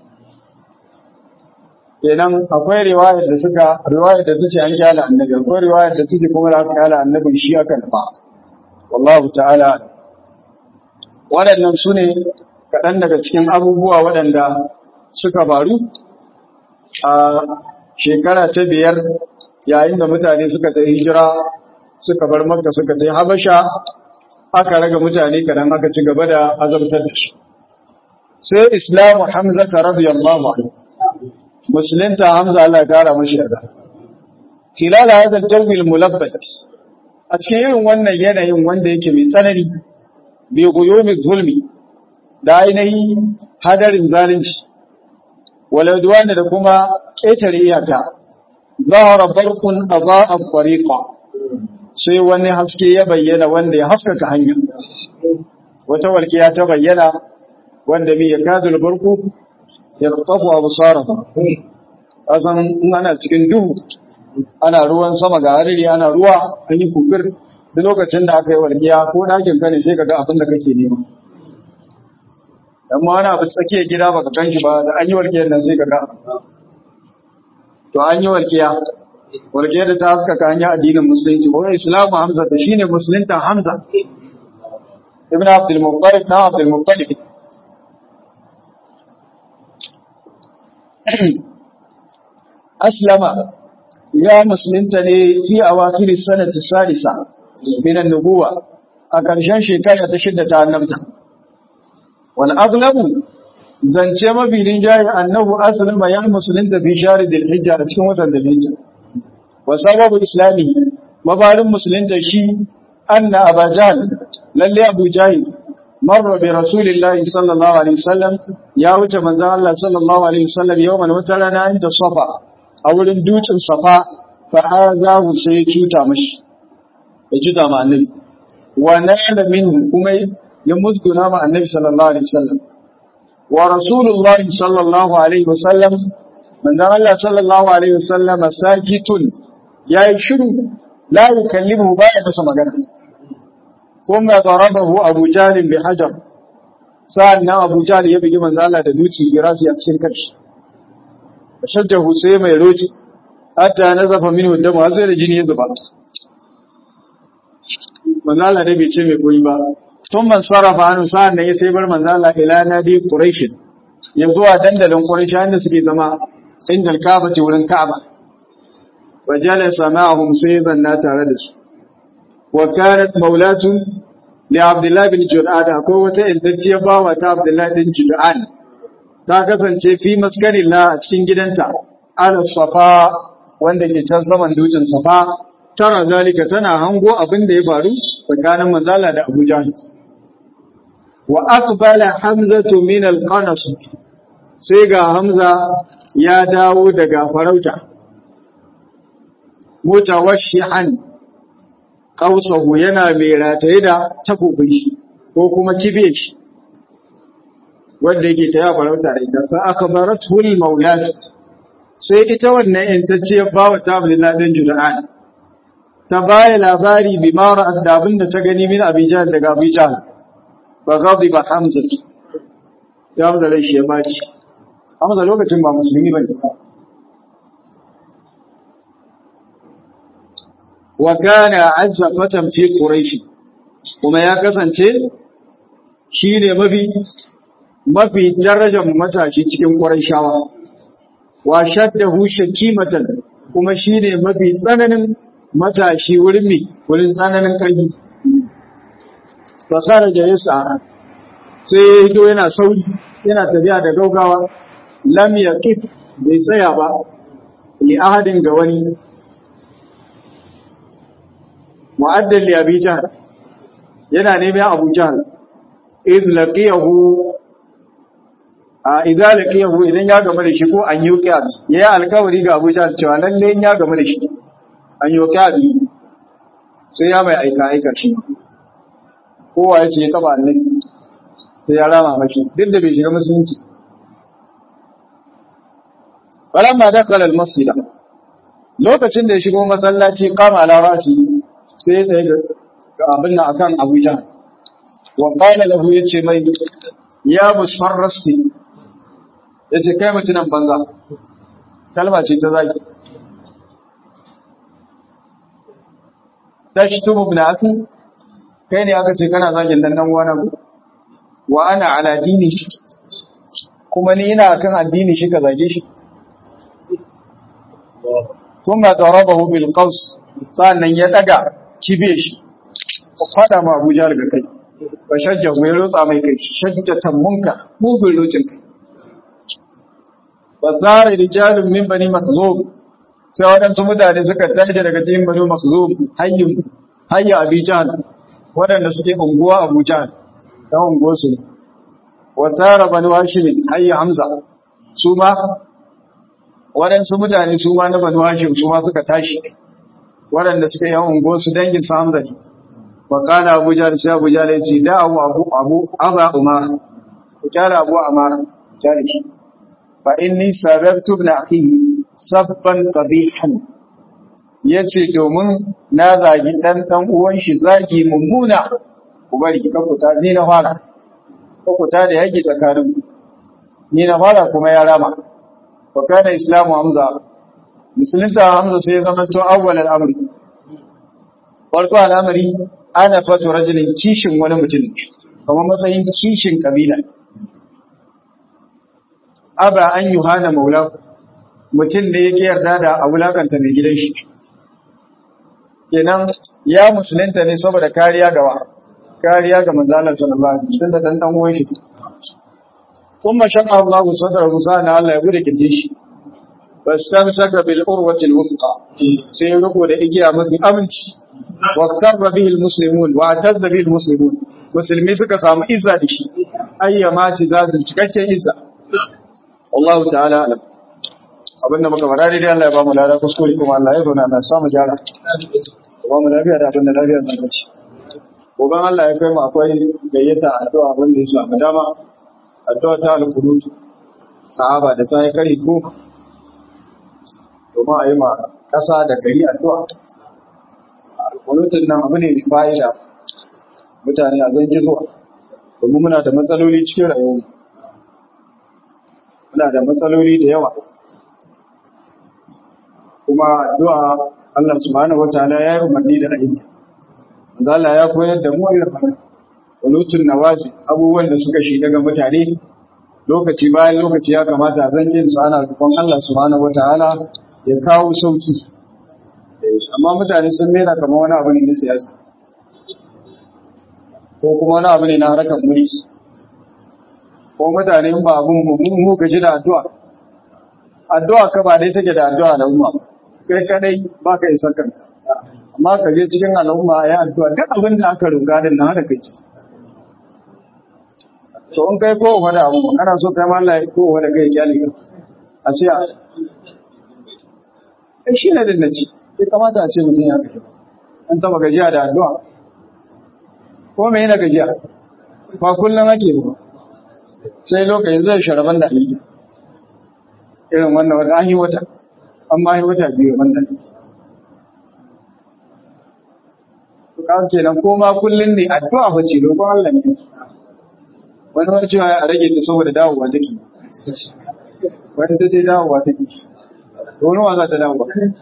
kenan akwai riwayar da suka riwayar da tace an kyala annabi akwai riwayar da tace kuma da aka kyala annabin shi aka nufa wallahu ta'ala waɗannan su ne kaɗan daga cikin abubuwa waɗanda suka faru a shekara ta biyar yayin da mutane suka ta hijira suka bar makka suka ta habasha aka raga mutane kadan aka ci gaba da azabtar da su sai islamu hamza ta radiyallahu anhu musulunta hamza Allah ya kara mashi yarda khilal hadha al-jawi al-mulabbad a cikin irin wannan yanayin wanda yake mai tsanani bi guyumi zulmi da ainihi hadarin zalunci wal udwan da kuma ketare iyaka zahara barqun adaa al-tariqa sai wani haske ya bayyana wanda ya haskaka hanya wata walƙiya ta bayyana wanda mai ya kadul barku ya tafu abu sarrafa ƙasan in ana cikin duhu ana ruwan sama ga hariri ana ruwa an yi kufir da lokacin da aka yi walƙiya ko ɗakin ka ne sai ka ga abin da kake nema amma ana abu tsakiyar gida baka kan shi ba da an yi walƙiyar nan sai ka ga to an yi walƙiya walƙiyar da ta haskaka hanyar addinin musulunci ko islamu hamza ta shine musulunta hamza ibn abdul muttalib na abdul muttalib aslama ya musulunta ne fi awakir sanati salisa min an-nubuwa a ƙarshen shekara ta shidda ta annabta wal aghlabu zance mabilin jayi annahu aslama ya musulunta fi shahri dhil hijja a cikin watan dhil hijja wa sababu islami mabarin musulunta shi anna abajan lalle abu jahil marra bi rasulillahi sallallahu alaihi wasallam ya wuce manzon Allah sallallahu alaihi wasallam yawman wata rana inda safa a wurin dutsen safa fa azahu sai cuta mashi ya cuta ma annabi wa nala minhu kuma ya musguna ma annabi sallallahu alaihi wasallam wa rasulullahi sallallahu alaihi wasallam manzon Allah sallallahu alaihi wasallam sakitun yayi shiru la yukallimu ba ya masa magana ثم ضربه أبو جهل بحجر سألنا أبو جهل يبقى من ذلك دوتي براسي أكسر كرش فشجه سيما يروتي حتى نزف منه الدم هذا الجن يذبع من ذلك نبي تشمي قويبا ثم انصرف عنه سألنا يتبر من ذلك إلى نادي قريش يبدو دندل قريش عند سكي زما عند الكعبة ولن كعبة وجلس معهم سيدا ناتردس وكانت مولاة لعبد الله بن جدعان قوة انتجي باوة عبد الله بن جدعان تاكفن في مسكن الله cikin gidanta ala safa wanda ke can saman dutsen safa tara zalika tana hango abin da ya faru tsakanin manzala da Abu Jahl wa aqbala hamzatu min al-qanas sai ga hamza ya dawo daga farauta mutawashshihan qausahu yana mai rataye da takobin shi ko kuma kibe shi wanda yake ta ya farauta da ita fa akbaratu al maulat sai ita wannan intacciyar bawa ta Abdullah dan Juda'an ta baya labari bi mara da abin da ta gani min Abijan daga Abijan fa ghadiba Hamza ya Hamza rai shi ya baci Hamza lokacin ba musulmi bane wa kana azza fatan fi quraish kuma ya kasance shine mafi mafi darajar matashi cikin quraishawa wa shaddahu shakimatan kuma shine mafi tsananin matashi wurin mi wurin tsananin ƙarfi fasara da yasa sai ya hito yana sauri yana tafiya da gaugawa lam yaqif bai tsaya ba li ahadin ga wani mu'addal li abi jahl yana neman abu jahl id laqiyahu a idza laqiyahu idan ya gama da shi ko an yi qiyas yayi alkawari ga abu jahl cewa lalle ya gama da shi an yi qiyas sai ya mai aika aika shi kowa ya ce ya taba annabi sai ya rama mashi duk da bai shiga musulunci falamma dakhala al-masjid lokacin da ya shigo masallaci kama ala rasi sai ya tsaye ga abin nan akan Abuja wa qala lahu yace mai ya musfarrasti yace kai mutunan banza kalma ce ta zaki tashtumu ibn akhi kai ne aka ce kana zagin dan dan uwana wa ana ala dini shi kuma ni ina kan addini shi ka zage shi kuma darabahu bil qaws sannan ya daga kibe shi fada ma Abuja daga kai ba shajja ya rotsa mai kai shajjatan munka mugun locin kai ba zara rijalun min bani maszum sai waɗansu mutane suka tashi daga cikin bani maszum hayyin hayya abi jahl waɗanda suke unguwa abu jahl dan unguwar su ne wa tsara bani hashim hayya hamza su ma waɗansu mutane su ma na bani hashim su ma suka tashi waɗanda suka yi unguwar su dangin su hamza ne wa kana abu jahl sai abu jahl ya ce da abu abu abu aba umar ku kyara abu amar kyara shi fa inni sababtu ibn akhi sabban qabihan yace domin na zagi dan dan uwan shi zagi mummuna ku bari ka kuta ni na fara ka kuta da yaki tsakanin ni na fara kuma ya rama wa kana islamu hamza musulunta hamza sai ya zama to awwal al-amri farko al'amari ana fatu rajulin kishin wani mutum kamar matsayin kishin kabila aba an yi hana maula mutum da yake yarda da a wulakanta mai gidan shi kenan ya musulunta ne saboda kariya gawa kariya ga manzalar sallallahu alaihi wasallam da dan dan uwan shi kuma shan Allah sadra musa na Allah ya bude kinde shi fastamsaka bil urwati al wufqa sai ya riko da igiya mafi aminci waqtarra bihi al muslimun wa atazza bihi al muslimun musulmi suka samu izza da shi ayyama tizazin cikakken izza wallahu ta'ala alam abinda muka fara dai Allah ya ba mu lada kuskure kuma Allah ya zauna Allah ya samu jara ba mu lafiya da abinda lafiya zan kace goban Allah ya kai mu akwai gayyata addu'a wanda ya samu dama addu'a ta al-qunut sahaba da sai kai ko domin a yi ma ƙasa da gari addu'a al-qunutun nan abu ne fa'ida mutane a zan zuwa domin muna da matsaloli cikin rayuwa muna da matsaloli da yawa kuma addu'a Allah subhanahu wataala ya yi umarni da ayyuka wanda Allah ya koyar da mu irin haka walutun nawazi abubuwan da suka shi daga mutane lokaci bayan lokaci ya kamata a zanjin su ana roƙon Allah subhanahu wataala ya kawo sauki amma mutane sun mera kamar wani abu ne na siyasa ko kuma wani abu ne na harkar mulki ko mutane ba abun mu gaji da addu'a addu'a ka ba dai take da addu'a da umma sai kadai ba ka isa kanka amma ka je cikin al'umma ya addu'a duk abin da aka roƙa din nan haka kai to in kai ko wani abu ana so kai ma Allah ko wani kai kyali a ce ai shi ne din naci sai kamata a ce mutum ya gaji an taba gajiya da addu'a ko me yana gajiya ba kullum ake ba sai lokacin zai sharaban da alija irin wannan wata an yi wata an ma yi wata biyu wanda ka kenan ko ma kullum ne addu'a fa ce roƙon Allah ne wani wani cewa a rage ta saboda dawowa take wani ta ce dawowa take wani wa za ta dawowa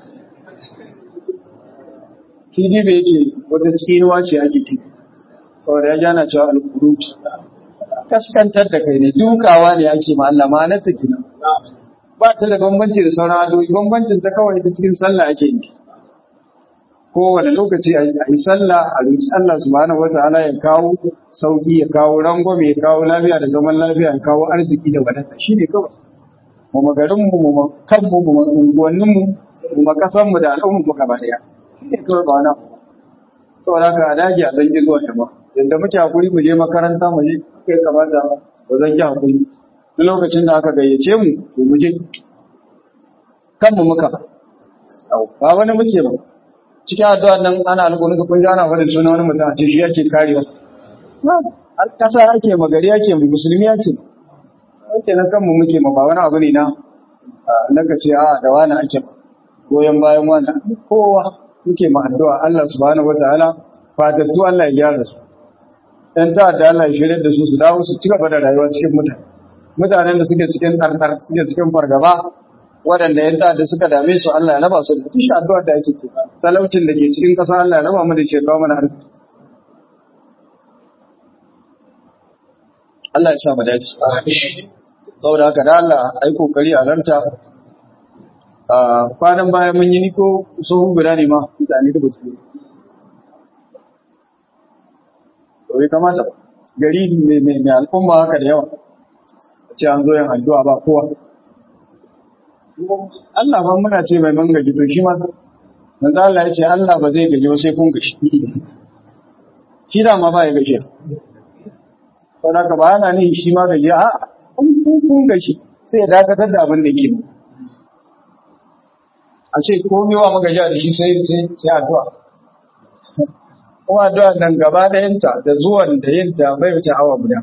shi ne bai yake wata tsinuwa ce ake ci saboda ya jana cewa alkurut kaskantar da kai ne dukawa ne ake ma Allah ma na ta gina ba ta da bambanci da sauran adoyi bambancin ta kawai ta cikin sallah ake yi kowane lokaci a yi sallah a roki Allah subhanahu wataala ya kawo sauki ya kawo rangwame ya kawo lafiya da zaman lafiya ya kawo arziki da wadata shine kawai mu magarin mu mu kanmu mu unguwannin mu mu makasan mu da al'ummar mu gaba daya shine kawai ba na saboda haka a dage a zan ji zuwa yamma yadda muke hakuri mu je makaranta mu je kai kamata ba zan ji hakuri duk lokacin da aka gayyace mu to mu je kanmu muka ba wani muke ba cikin addu'a nan ana alƙunin kun ji ana faɗin suna wani mutum a ce shi yake karewa ƙasa ake magari ake mai musulmi ake ake na kanmu muke ma ba wani abu ne na na ka ce a da wani ake goyon bayan wani kowa muke ma addu'a Allah subhanahu wataala fatattu Allah ya gyara su ɗan ta'adda Allah ya shirya da su su dawo su ci gaba da rayuwa cikin mutane mutanen da suke cikin ɗarɗar suke cikin fargaba waɗanda ‘yan ta'adda suka dame su Allah ya raba su da tushe addu'ar da ake ce talaucin da ke cikin ƙasa Allah ya raba mu da ke kawo mana arziki Allah ya sa mu dace saboda haka da Allah ai kokari a ranta a kwanan baya mun yi niko sohu guda ne ma mutane da basu to bai kamata gari mai al'umma haka da yawa ce an zo yin addu'a ba kowa Allah ba muna ce mai man gaji to shi ma manzo Allah ya ce Allah ba zai gaji ba sai kun gashi shi da ma ba ya gashi saboda ka ba yana nihin shi ma gaji a kun gashi sai ya dakatar da abin da ke a ce komai wa magaji da shi sai sai sai addu'a kuma addu'a nan gaba ɗayanta da zuwan da yinta bai wuce awa guda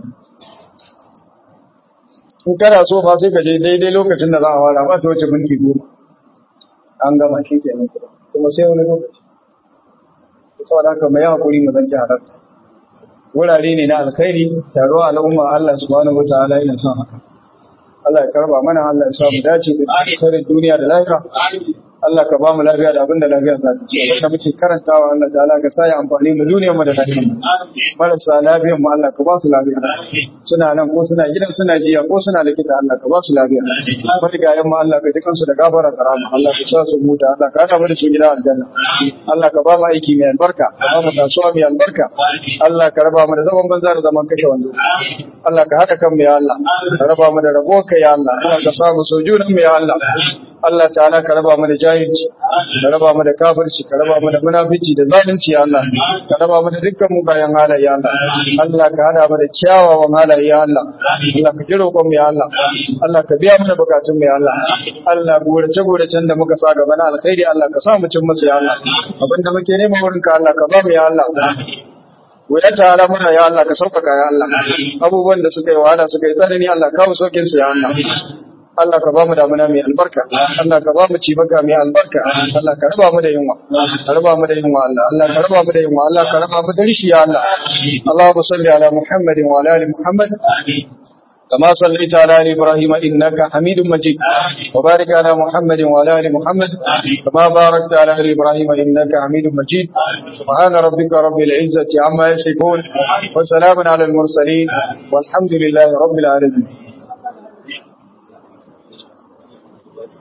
in kana so ba sai ka je daidai lokacin da za a fara ba ta wuce minti goma an gama shi kenan kuma sai wani lokaci saboda haka mai hakuri mu zanci halarta wurare ne na alkhairi taro al'umma Allah subhanahu wataala yana son haka Allah ya karba mana Allah ya sa mu dace da alkhairin duniya da lahira Allah ka ba mu lafiya da abin da lafiya za ta ci abin da muke karantawa Allah ta'ala ka sa ya amfani mu duniyar mu da lahira marasa lafiyar mu Allah ka ba su lafiya suna nan ko suna gidan suna jiya ko suna likita Allah ka ba su lafiya marigayen mu Allah ka ji kansu da gafara da rahama Allah ka sa su huta Allah ka hada mu da su gida aljanna Allah ka ba mu aiki mai albarka ka ba mu kasuwa mai albarka Allah ka raba mu da zaman banza da zaman kashe wando Allah ka haɗa kan mu ya Allah ka raba mu da rabo ka ya Allah Allah ka sa mu sojunan mu ya Allah Allah ta'ala ka raba mu da jahilci ka raba mu da kafirci ka raba mu da munafici da zalunci ya Allah ka raba mu da dukkan mugayen halaye ya Allah Allah ka hada mu da kyawawan halaye ya Allah Allah ka ji roƙon mu ya Allah Allah ka biya mana bukatun mu ya Allah Allah gorace goracen da muka sa gaba na alkhairi Allah ka sa mu cin musu ya Allah abinda muke nema wurin ka Allah ka ba mu ya Allah ya tara muna ya Allah ka sauƙaƙa ya Allah abubuwan da suka yi wahala suka yi tsanani Allah kawo saukin su ya Allah Allah ka ba mu damuna mai albarka Allah ka ba mu cibaka mai albarka Allah ka raba mu da yunwa ka raba mu da yunwa Allah Allah ka raba mu da yunwa Allah ka raba mu da rishi ya Allah Allahumma salli ala Muhammadin wa ala ali Muhammad كما صليت على ال ابراهيم انك حميد مجيد وبارك على محمد وعلى ال محمد كما باركت على ال ابراهيم انك حميد مجيد سبحان ربك رب العزه عما يصفون وسلام على المرسلين والحمد لله رب العالمين